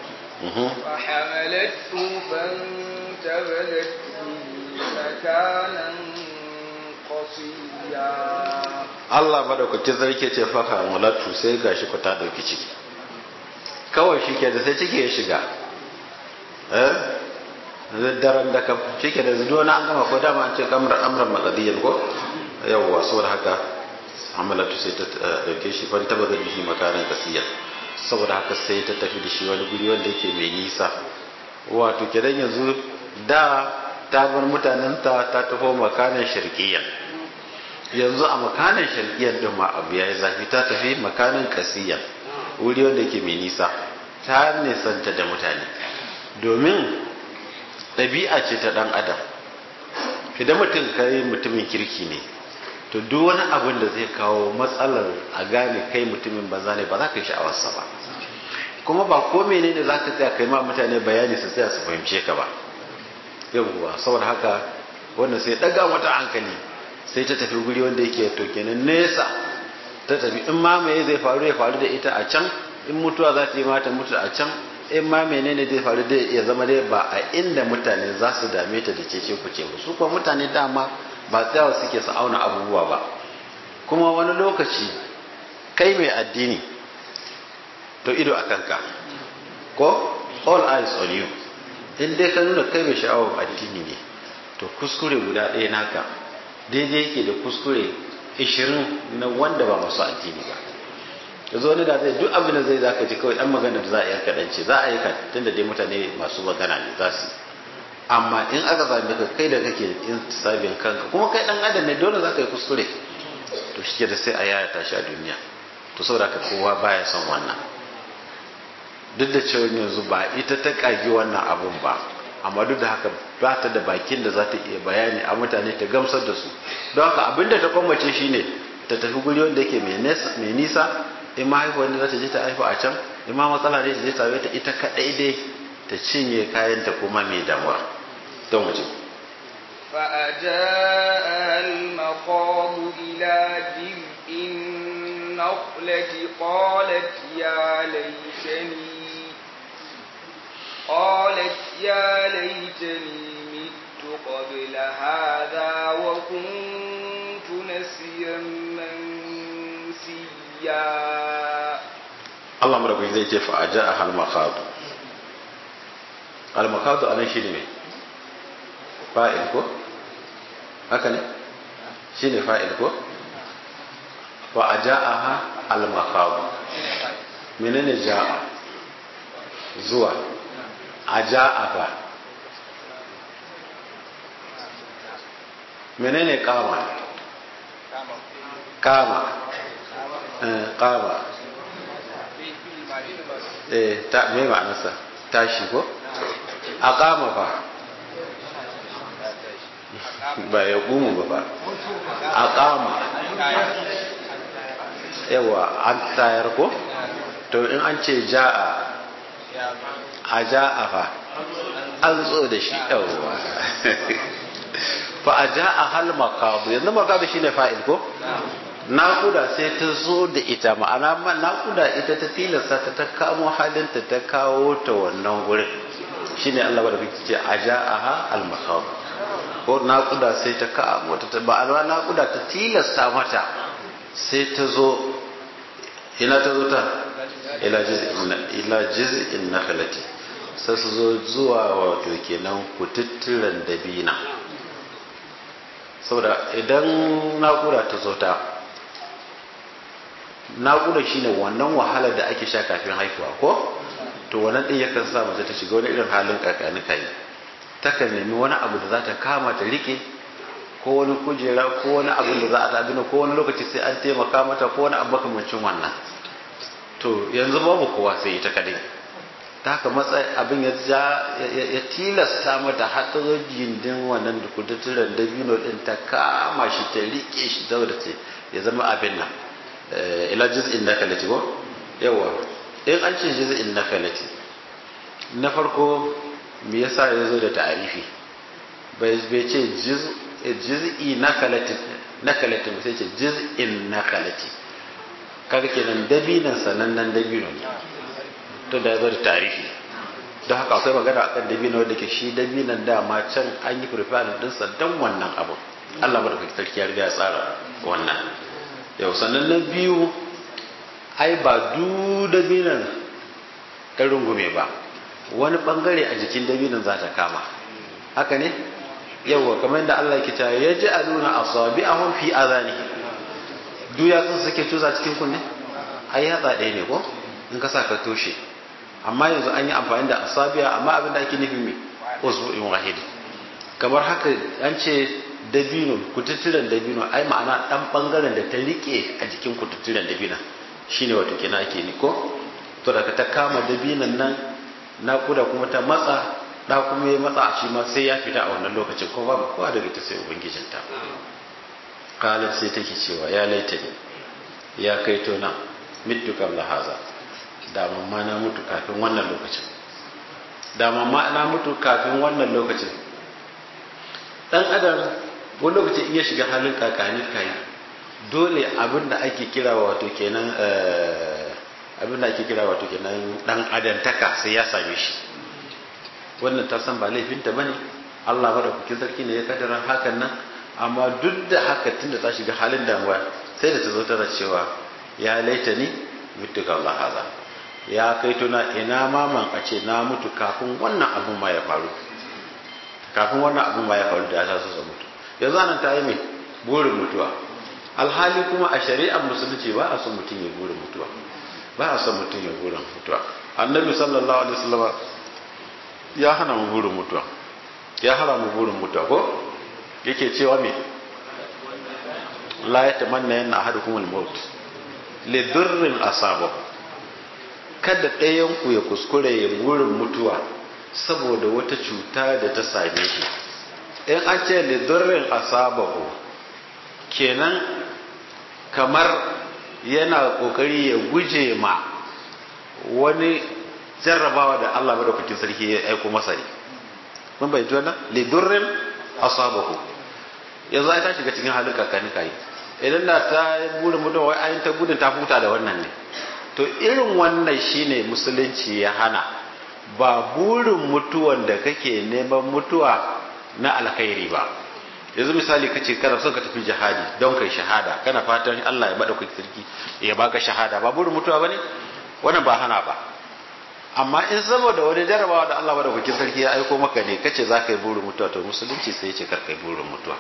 S1: فحملته فانتبذت به مكانا قصيا
S2: Allah madaukakin sarki ce faka mulatu sai gashi ku ta dauki ciki kawai shi ke da sai ciki ya shiga eh daren da ka shi ke da zuwa na an gama ko dama an ce kamar amran maqadiyan ko yawwa saboda haka amalatu sai ta dauke shi fan taba da bihi makanan kasiya saboda haka sai ta tafi da shi wani guri wanda yake mai nisa wato kidan yanzu da ta bar mutanenta ta tafi makanan shirkiyan yanzu a makanan sharkiyar din ma abu yayi zafi ta tafi makanan kasiya wuri wanda ke mai nisa ta nisanta da mutane domin ɗabi'a ce ta ɗan adam idan mutum kai mutumin kirki ne to duk wani abin da zai kawo matsalar a gane kai mutumin banza ne ba za ka yi sha'awarsa ba kuma ba ko menene za ka tsaya kai ma mutane bayani su tsaya su fahimce ka ba yawwa saboda haka wannan sai daga mata hankali sai ta tafi guri wanda yake to kenan nesa ta tafi in ma me zai faru ya faru da ita a can in mutuwa za ta yi mata mutu a can in ma menene zai faru da ya zama dai ba a inda mutane za su dame ta da cece ku ce su kuma mutane dama ba tsayawa suke su auna abubuwa ba kuma wani lokaci kai mai addini to ido a kanka ko all eyes on you in dai ka nuna kai mai sha'awar addini ne to kuskure guda ɗaya naka daidai yake da kuskure ishirin na wanda ba masu addini ba yanzu wani da zai duk abin da zai zaka ji kawai ɗan magana da za a yi kaɗance za a yi ka tunda dai mutane masu magana ne za su amma in aka same ka kai da kake sabin kanka kuma kai ɗan adam ne dole za ka yi kuskure to shi da sai a yaya tashi a duniya to saboda ka kowa baya son wannan duk da cewa yanzu ba ita ta kagi wannan abun ba amma duk da haka ba ta da bakin da za ta iya bayani a mutane ta gamsar da su don haka abinda ta kwamace shine ta tafi guri wanda yake mai nisa in ma haihuwa wanda za ta je ta haifu a can in ma matsala ne ta je ta ta ita kaɗai dai ta cinye kayan ta kuma mai damuwa don waje
S1: فأجاء المخاض إلى جذع النخلة قالت يا ليتني قالت يا ليتني مت قبل هذا وكنت نسيا منسيا
S2: Allah marabu zai ce fa aja a halmakadu halmakadu a nan shi ne fa'il ko? haka ne? shi ne fa'il ko? fa aja a ha halmakadu menene ja'a zuwa a ja'a fa menene kama kama kama eh ta me ma'anarsa tashi ko a kama fa ba ya gumu ba ba a kama yawa an tayar ko to in an ce ja'a a ja'a fa an zo da shi yawa fa a ja'a hal makabu yanzu makabu shine fa'il ko naƙuda sai ta zo da ita ma'ana ma naƙuda ita ta tilasta ta ta kamo halinta ta kawo ta wannan wurin shine Allah ba da kake ce a ja'aha al makhab ko naƙuda sai ta kamo ta ta ma'ana naƙuda ta tilasta mata sai ta zo ina ta zo ta ila jiz'in ila jiz'in nakhlati sai su zo zuwa wato kenan kututturan dabina saboda idan naƙuda ta zo ta naƙuda shine wannan wahalar da ake sha kafin haihuwa ko to wannan ɗin yakan sa mace ta shiga wani irin halin kakani kai takan nemi wani abu da za ta kama ta rike ko wani kujera ko wani abu da za a tabi ko wani lokaci sai an taimaka mata ko wani abu makamancin wannan to yanzu babu kowa sai ita kadai ta haka matsayi abin ya ya tilasta mata har ta zo gindin wannan da kudutturen dabino din ta kama shi ta rike shi saboda ce ya zama abin nan ila juz'in nakalati ko yawa in an ce juz'in nakalati na farko me yasa ya zo da ta'arifi bai bai ce juz'i nakalati nakalati sai ce juz'in nakalati kaga kenan dabinan sanannen dabino ne to da ya zo da tarihi don haka akwai magana akan dabino da ke shi dabinan dama can an yi preparing dinsa don wannan abu Allah madaukakin sarki ya riga ya tsara wannan yau sannan na biyu ai ba du dabinan ta rungume ba wani bangare a jikin dabinan za ta kama haka ne yauwa kamar da Allah ke ta ya ji a nuna asabi a fi azani du ya sun suke tuza cikin kunne ai yatsa ɗaya ne ko in ka sa ka toshe amma yanzu an yi amfani da asabiya amma abin da ake nufi mai usbu'in wahidi kamar haka an ce dabino kututturen dabino ai ma'ana dan bangaren da ta rike a jikin kututturen dabino shine wato kina ake ni ko to daga ta kama dabinan nan naƙuda kuma ta matsa da kuma ya matsa shi ma sai ya fita a wannan lokacin ko babu kowa daga ta sai ubangijinta kalar sai take cewa ya laita ne ya kai to na mitu qabla haza da mamma na mutu kafin wannan lokacin da mamma na mutu kafin wannan lokacin dan adam wani lokacin iya shiga halin kakani kai dole abin da ake kira wato kenan abin da ake kira wato kenan dan adantaka sai ya same shi wannan ta san ba laifinta bane Allah madaukakin sarki ne ya kaddara hakan nan amma duk da haka tunda ta shiga halin damuwa sai da ta zo tana cewa ya laita ni mutu ga Allah haza ya kai tuna ina maman a ce na mutu kafin wannan abun ma ya faru kafin wannan abun ma ya faru da ya taso sa mutu yanzu anan ta yi mai burin mutuwa alhali kuma a shari'ar musulunci ba a son mutum ya burin mutuwa ba a son mutum ya burin mutuwa annabi sallallahu alaihi wasallam ya hana mu burin mutuwa ya hana mu burin mutuwa ko yake cewa me la yatamanna yanna ahadukum al-maut li durrin asabahu kada ɗayan ku ya kuskure ya burin mutuwa saboda wata cuta da ta same shi in an ce li durrin asabahu kenan kamar yana kokari ya guje ma wani jarrabawa da Allah madaukakin sarki ya aiko masa ne mun bai wannan li durrin asabahu yanzu ai ta shiga cikin halin kakani kai idan da ta burin mutum wai ayin ta gudun ta huta da wannan ne to irin wannan shine musulunci ya hana ba burin mutuwan da kake neman mutuwa na alkhairi ba yanzu misali kace kana son ka tafi jihadi don kai shahada kana fatan Allah ya bada ku sarki ya baka shahada ba burin mutuwa bane wannan ba hana ba amma in saboda wani jarabawa da Allah bada ku sarki ya aiko maka ne kace za ka yi burin mutuwa to musulunci sai ya ce kar kai burin mutuwa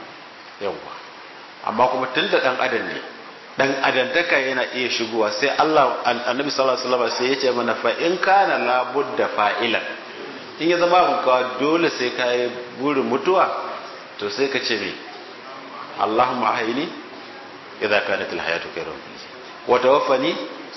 S2: yawwa amma kuma tun da dan adam ne dan adantaka yana iya shigowa sai Allah annabi sallallahu alaihi wasallam sai ya ce mana fa in kana la budda fa'ilan in ya zama mun kawa dole sai ka yi burin mutuwa to sai ka ce me Allahumma ahini idza kanat alhayatu khairan wa tawaffani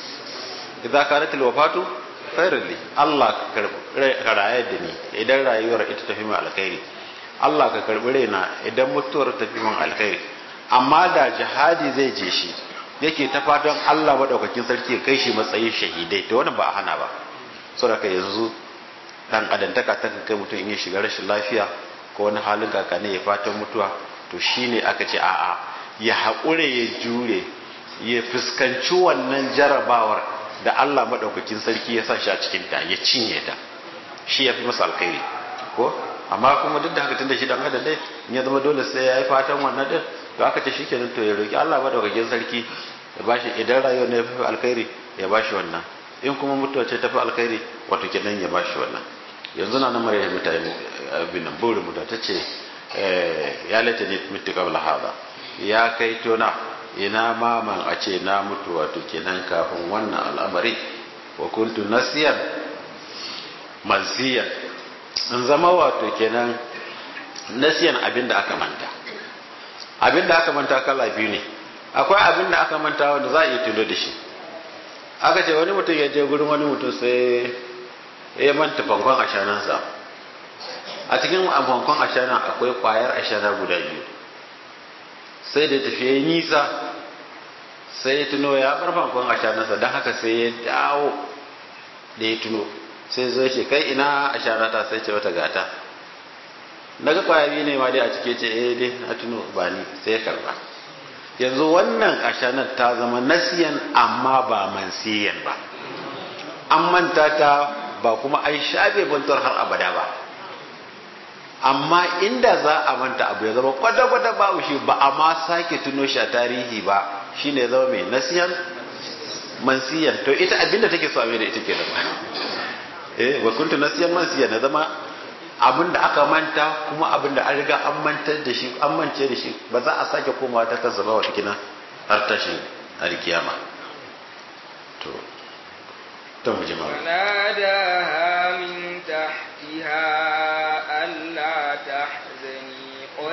S2: idza kanat alwafatu khairan li Allah ka rayar da ni idan rayuwar ita tafi mai alkhairi Allah ka karbi raina idan mutuwar tafi min alkhairi amma da jihadi zai je shi yake ta fatan Allah madaukakin sarki ya kai shi matsayin shahidai to wannan ba a hana ba saboda yanzu dan adantaka ta kai mutum in ya shiga rashin lafiya ko wani halin kakane ya fatan mutuwa to shine aka ce a'a ya haƙure ya jure ya fuskanci wannan jarabawar da Allah madaukakin sarki ya sa shi a cikin ta ya cinye ta shi ya fi masa alkhairi ko amma kuma duk da haka tunda shi dan adam dai in ya zama dole sai ya yi fatan wannan din to aka ce shikenan to ya roki Allah madaukakin sarki ya bashi idan rayuwar ne ya fi alkhairi ya bashi wannan in kuma mutuwa ce ta fi alkhairi wato kenan ya bashi wannan yanzu na namar ya mutane abin nan burin mutuwa ta ce ya lata ne mutu kabla hada ya kai tona ina maman a ce na mutu wato kenan kafin wannan al'amari wa kuntu nasiyan mansiyan in zama wato kenan nasiyan abin da aka manta abin da aka manta kala biyu ne akwai abin da aka manta wanda za a iya tuno da shi aka ce wani mutum ya je gurin wani mutum sai ya manta fankon ashanansa a cikin fankon ashana akwai kwayar ashana guda biyu sai da tafiye nisa sai ya tuno ya bar fankon ashanansa don haka sai ya dawo da ya tuno sai zo ce kai ina ashanata sai ce wata gata na ga kwaya biyu ne ma dai a cike ce eh dai na tuno ba ni sai ya karba yanzu wannan ashanar ta zama nasiyan amma ba mansiyan ba an manta ta ba kuma an shafe bantuwar har abada ba amma inda za a manta abu ya zama kwata-kwata babu shi ba a ma sake tuno shi a tarihi ba shine ya zama mai nasiyan mansiyan to ita abinda take so a da ita ke zama eh wa kuntu nasiyan mansiyan na zama abin da aka manta kuma abin da an riga an mantar da shi an mance da shi ba za a sake komawa ta kansa ba wata kina har tashin alkiyama to to mu ji mawa
S1: وناداها من تحتها ألا تحزني قد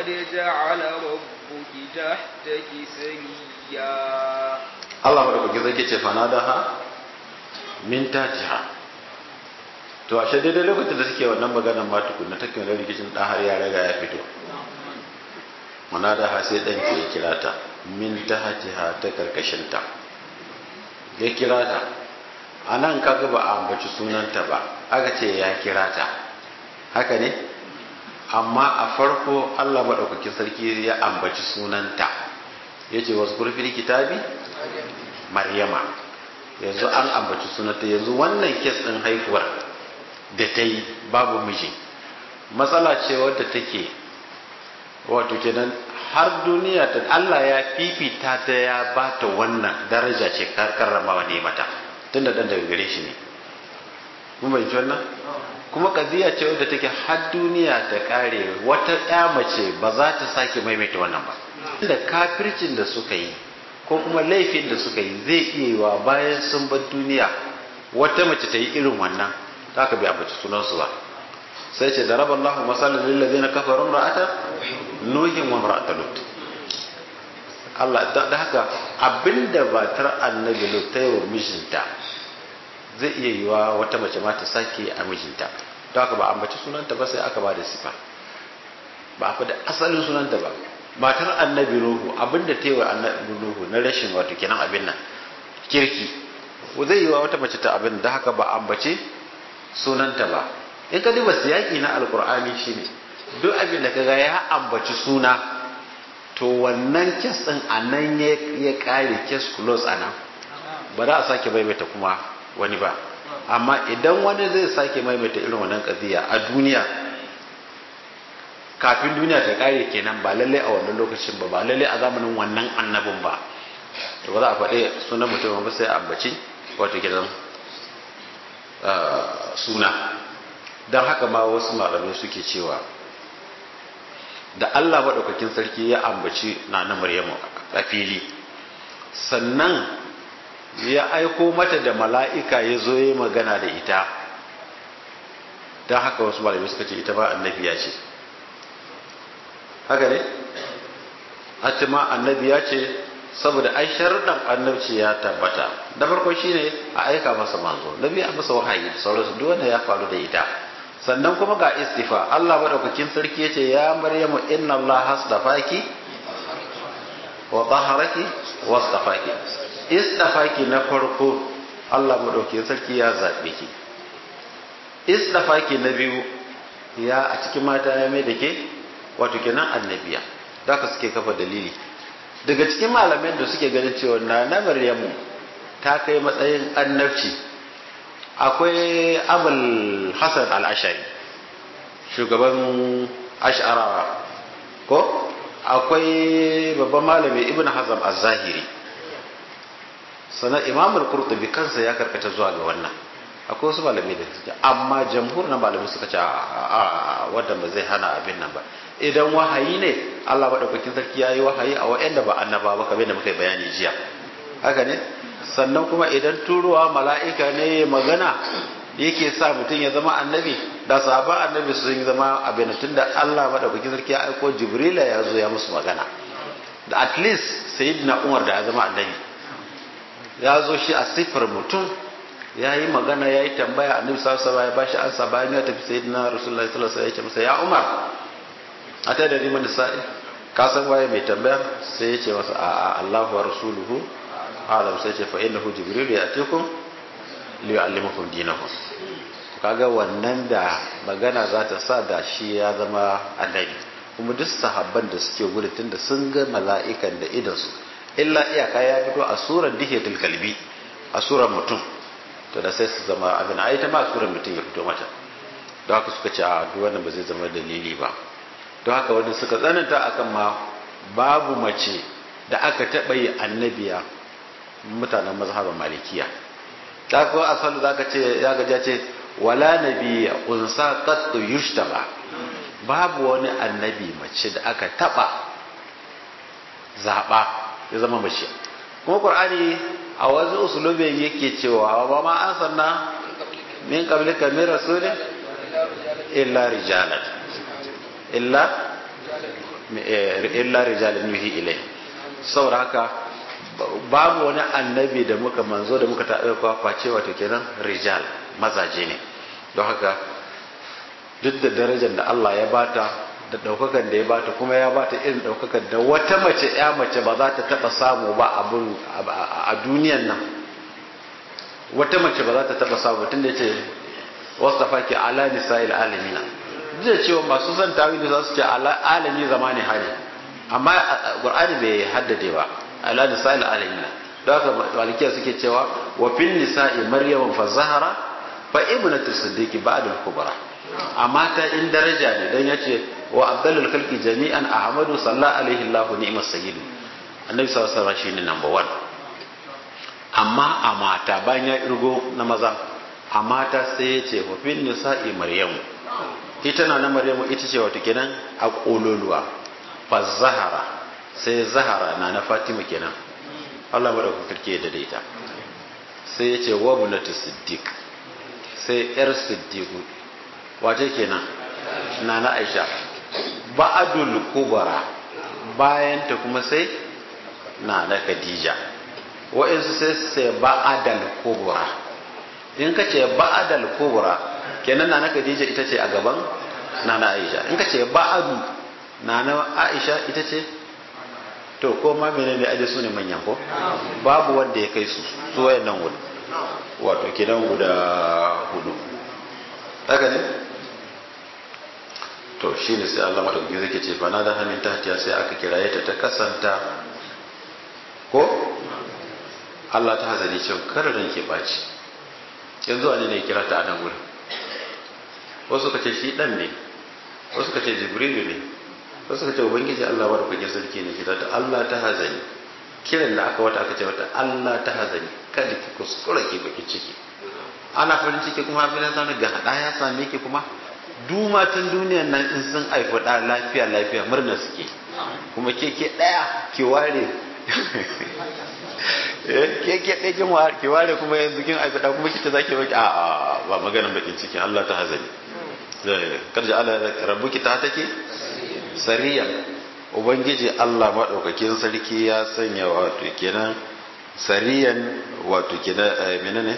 S1: جعل ربك تحتك سريا
S2: Allah madaukaki zai ce fanadaha min tatiha to ashe daidai lokacin da suke wannan maganar ma tukunna take wani rikicin dan har ya riga ya fito manadaha sai dan ke kira ta min tahtiha ta karkashin ta ya kira ta anan kaga ba a ambaci sunanta ba aka ce ya kira ta haka ne amma a farko Allah madaukakin sarki ya ambaci sunanta yace wasu kurfin kitabi maryama yanzu an ambaci sunanta yanzu wannan kes ɗin haihuwar da ta yi babu miji matsala ce wadda take wato kenan har duniya ta Allah ya fifita ta ya ba ta wannan daraja ce karramawa ne mata tun da ɗan daga gare shi ne mun bai wannan kuma kadiya ce wadda take har duniya ta kare wata ƴa mace ba za ta sake maimaita wannan ba da kafircin da suka yi ko kuma laifin da suka yi zai iya yi wa bayan sun bar duniya wata mace ta yi irin wannan ta ka bi abaci sunansu ba sai ce da raba Allah masalin lillazi na kafarun ra'ata nuhin wa ra'ata lut Allah da haka abinda batar annabi lut ta yi wa mijinta zai iya yi wa wata mace ma ta sake a mijinta don haka ba ambaci sunanta ba sai aka ba da sifa ba a faɗi asalin sunanta ba matar annabi nuhu abinda ta yi wa annabi nuhu na rashin wato kenan abin nan kirki zai yi wa wata mace ta abin da haka ba ambace sunanta ba in ka duba siyaki na alkur'ani shine duk abin da kaga ya ambaci suna to wannan kes din a nan ya kare kes close a nan ba za a sake maimaita kuma wani ba amma idan wani zai sake maimaita irin wannan kadiya a duniya kafin duniya ta kare kenan ba lalle a wannan lokacin ba ba lalle a zamanin wannan annabin ba to ba za a faɗi sunan mutum ba sai a ambaci wato gidan suna don haka ma wasu malamai suke cewa da Allah maɗaukakin sarki ya ambaci na na Maryamu a fili sannan ya aiko mata da mala'ika ya zo ya magana da ita don haka wasu malamai suka ce ita ba annabiya ce haka ne hatima annabiya ce saboda ai sharuɗan annabci ya tabbata da farko shine a aika masa manzo nabi a masa wahayi sauransu duk wanda ya faru da ita sannan kuma ga istifa Allah madaukakin sarki yace ya maryamu inna Allah hasdafaki wa taharaki wastafaki istafaki na farko Allah madaukakin sarki ya zabe ki istafaki na biyu ya a cikin mata ya mai da ke wato kenan annabiya da ka suke kafa dalili daga cikin malaman da suke ganin cewa na na maryamu ta kai matsayin annabci akwai abul hasan al-ashari shugaban ash'arawa ko akwai babban malami ibn hazm az-zahiri sannan imam al-qurtubi kansa ya karkata zuwa ga wannan akwai wasu malamai da suke amma jamhur na malamai suka ce a wanda ba zai hana abin nan ba idan wahayi ne Allah madaukakin sarki ya yi wahayi a wa'anda ba annaba ba kamar da muka bayani jiya haka ne sannan kuma idan turowa mala'ika ne magana yake sa mutum ya zama annabi da sahaba annabi sun zama abin tun da Allah madaukakin sarki ya aiko jibrila ya zo ya musu magana da at least sayyidina umar da ya zama annabi ya zo shi a siffar mutum ya yi magana ya yi tambaya annabi sallallahu alaihi ya bashi ansa bayan ya tafi sayyidina rasulullahi sallallahu alaihi ya ce masa ya umar a ta da riman da sa'i ka san waye mai tambaya sai ya ce masa a'a Allahu wa rasuluhu alam sai ce fa innahu jibril ya'tikum li yu'allimukum dinakum kaga wannan da magana za ta sa da shi ya zama annabi kuma duk sahabban da suke gudu tunda sun ga mala'ikan da idan su illa iyaka ya fito a surar dihiyatul kalbi a surar mutum to da sai su zama abin ai ta ma surar mutum ya fito mata don haka suka ce a duk wannan ba zai zama dalili ba don haka wanda suka tsananta akan ma babu mace da aka taɓa yi annabiya mutanen mazhaban malikiya ta ko asalu zaka ce ya gaja ce wala nabiyya unsa qattu yushtaba babu wani annabi mace da aka taba zaba ya zama mace kuma qur'ani a wasu usulubin yake cewa ba ma an sanna min qablika min rasulin illa rijalan illa illa rijalun nuhi ilai saboda haka babu wani annabi da muka manzo da muka taɓa kwakwa cewa to kenan rijal mazaje ne don haka duk da darajar da Allah ya bata da ɗaukakan da ya bata kuma ya bata irin ɗaukakan da wata mace ya mace ba za ta taɓa samu ba abin a duniyan nan wata mace ba za ta taɓa samu tun da ya ce wasu tafaki ala nisa'il alamina duk da cewa masu son tawili za su ce alami zamani hali amma qur'ani bai haddade ba ala nisa'il alamina don haka malikiya suke cewa wa fil nisa'i maryam fa zahara fa ibnatu siddiqi ba'da al-kubra amma ta in daraja ne dan yace wa abdalul khalqi jami'an ahmadu sallallahu alaihi allah ni'mas sayyid annabi sallallahu alaihi wasallam shine number 1 amma a mata bayan ya irgo na maza a mata sai ya ce wa fil nisa'i maryamu ita na na maryamu ita ce wata kenan a kololuwa fa zahara sai zahara na na fatima kenan Allah madaukakin sarki ya daidaita sai ya ce wa bunatu siddiq sai yar siddiqu wace kenan na na aisha ba'adul kubra bayan ta kuma sai na na khadija wa'insu sai sai ba'adal kubra in ka ce ba'adal kubra kenan na na khadija ita ce a gaban na na aisha in ka ce ba'adu na na aisha ita ce to ko ma menene aje su ne manyan ko babu wanda ya kai su su wayannan gudu wato kidan guda hudu haka ne to shine sai Allah madaukaki zai ce fa na da hamin tahtiya sai aka kiraye ta ta kasanta ko Allah ta hazari ce kada ran ke baci yanzu wani ne kira ta a nan gurin wasu ka ce shi dan ne wasu ka ce jibrilu ne wasu ka ce ubangiji Allah wa da sarki ne kira ta Allah ta hazani kiran da aka wata aka ce mata Allah ta hazani kada ki kuskura ki baki ciki ana farin ciki kuma abin da ga hada ya same ki kuma dumatan duniyan nan in sun haifi da lafiya lafiya murna suke kuma ke ke daya ki ware ke ke ɗaya kin ware ki ware kuma yanzu kin haifi da kuma kita zaki baki a a ba maganan bakin ciki Allah ta hazani karja Allah rabbuki ta take sariya ubangiji Allah maɗaukakin sarki ya sanya wato kenan sariyan wato kenan menene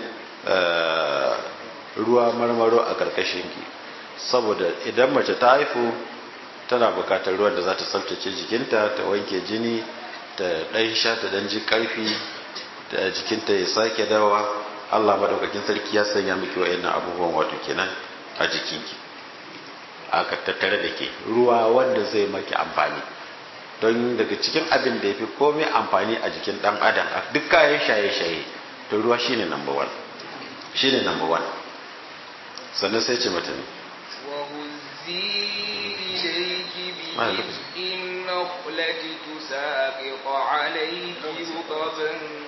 S2: ruwa marmaro a karkashin ki saboda idan mace ta haifu tana bukatar ruwan da za ta tsaftace jikinta ta wanke jini ta ɗan sha ta ɗan ji ƙarfi da jikinta ya sake dawa Allah maɗaukakin sarki ya sanya miki wa'annan abubuwan wato kenan a jikinki aka tattare da ke ruwa wanda zai maki amfani don daga cikin abin da ya fi komai amfani a jikin dan adam a duk kayan shaye-shaye to ruwa shine number one shine number one sannan sai ce mata ne
S1: النخلة تساقط عليك رطبا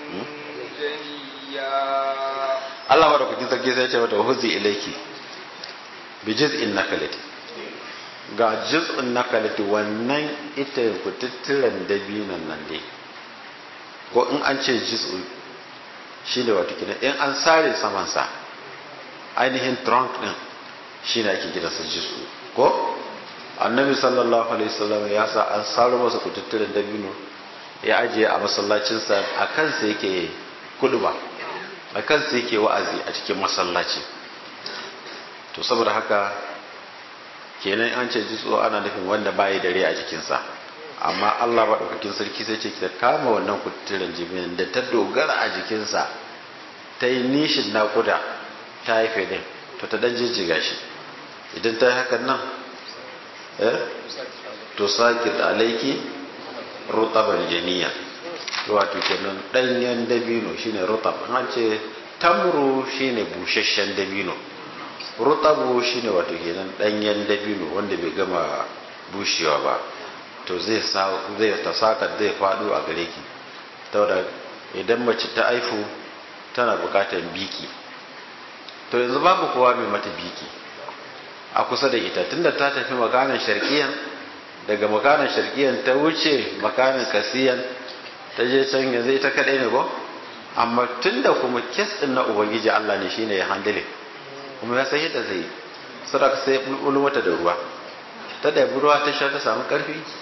S1: جنيا
S2: Allah madaukakin sarki sai ce mata huzi ilaiki bi jiz'in nakalati ga jiz'un nakalati wannan ita kututturen dabinan nan dai ko in an ce jiz'u shi ne wata kina in an sare samansa ainihin trunk din shi ne ake gidansa jiz'u ko annabi sallallahu alaihi wasallam ya sa an saro masa kututturen dabino ya ajiye a masallacinsa a kansa yake kuduba a kansa yake wa'azi a cikin masallaci to saboda haka kenan an ce jitso ana nufin wanda bayi dare a jikinsa amma Allah maɗaukakin sarki sai ce ta kama wannan kututturen jibinin da ta dogara a jikinsa ta yi nishin naƙuda ta haife din to ta dan jijjiga shi idan ta yi hakan nan eh to sakit alaiki rutaban janiya wato kenan ɗanyen dabino shine rutab an ce tamru shine busasshen dabino rutabu shine wato kenan ɗanyen dabino wanda bai gama bushewa ba to zai zai ta saka zai faɗo a gare ki saboda idan mace ta aifu tana bukatar biki to yanzu babu kowa mai mata biki a kusa da ita tunda ta tafi makanan sharkiyan daga makanan sharkiyan ta wuce makanan kasiyan ta je can yanzu ita kadai ne ko amma tunda kuma kes din na ubangiji Allah ne shine ya handle kuma ya san yadda zai yi sadaka sai bulbulu mata da ruwa ta da ruwa ta sha ta samu karfi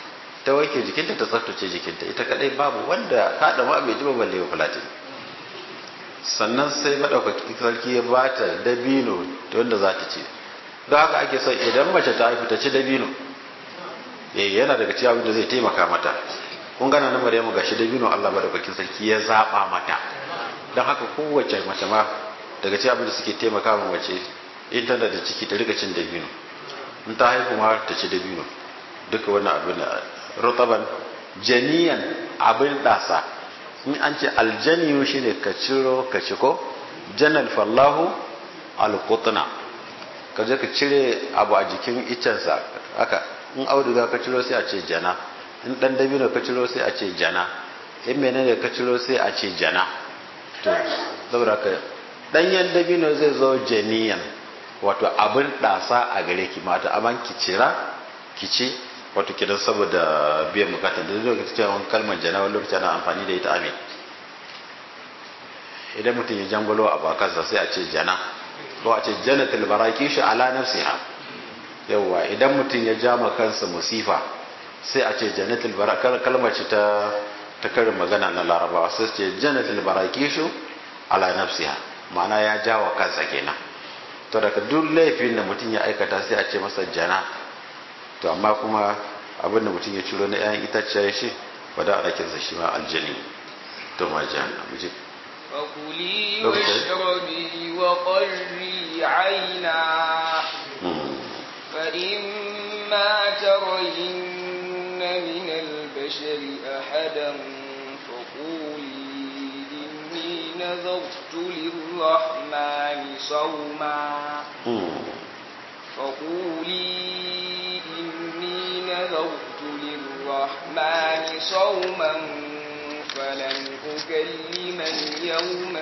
S2: ta wanke jikinta ta tsaftace jikinta ita kadai babu wanda kada ma bai ji ba balle fulatin sannan sai madaukaki sarki ya bata dabino da wanda za ta ci don haka ake son idan mace ta haifu ta ci dabino eh yana daga cikin abin da zai taimaka mata kun gana na Maryamu gashi dabino Allah madaukakin sarki ya zaba mata don haka kowace mace ma daga cikin abin da suke taimaka ma mace in tana da ciki ta rika cin dabino in ta haihu ma ta ci dabino duka wannan abin rutaban janiyan abin dasa in an ce aljaniyu shine ka ciro ka ci ko janal fallahu alqutna ka je ka cire abu a jikin iccensa haka in auduga ka ciro sai a ce jana in dan dabino ka ciro sai a ce jana in menene ka ciro sai a ce jana to saboda ka danyen dabino zai zo janiyan wato abin dasa a gare ki mata amma ki cira ki ci wato kidan saboda biyan bukatar da lokacin cewa kalmar jana wani lokaci ana amfani da ita amin idan mutum ya jangolo a bakansa sai a ce jana ko a ce janatul baraki shi ala nafsiha yawa idan mutum ya jama kansa musifa sai a ce janatul baraki kalmar ce ta ta karin magana na larabawa sai ce janatul baraki shi ala nafsiha ma'ana ya jawa kansa kenan to daga duk laifin da mutum ya aikata sai a ce masa jana to amma kuma abinda mutum ya ciro na 'ya'yan itaciya shi ba da ana kinsa shi ma aljani to ma jana mu je
S1: فكلي واشربي وقري عينا فإما ترين من البشر أحدا فقولي إني نذرت للرحمن صوما فقولي إني نذرت للرحمن صوما فلن أكلم اليوم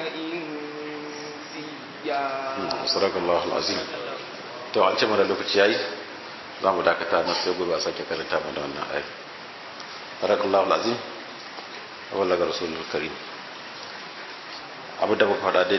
S1: إنسيا
S2: صدق الله العظيم to an ce mana lokaci yayi za mu dakata na sai gobe a sake karanta mana wannan ayi barakallahu alazim wa laga rasulul karim abu da muka faɗa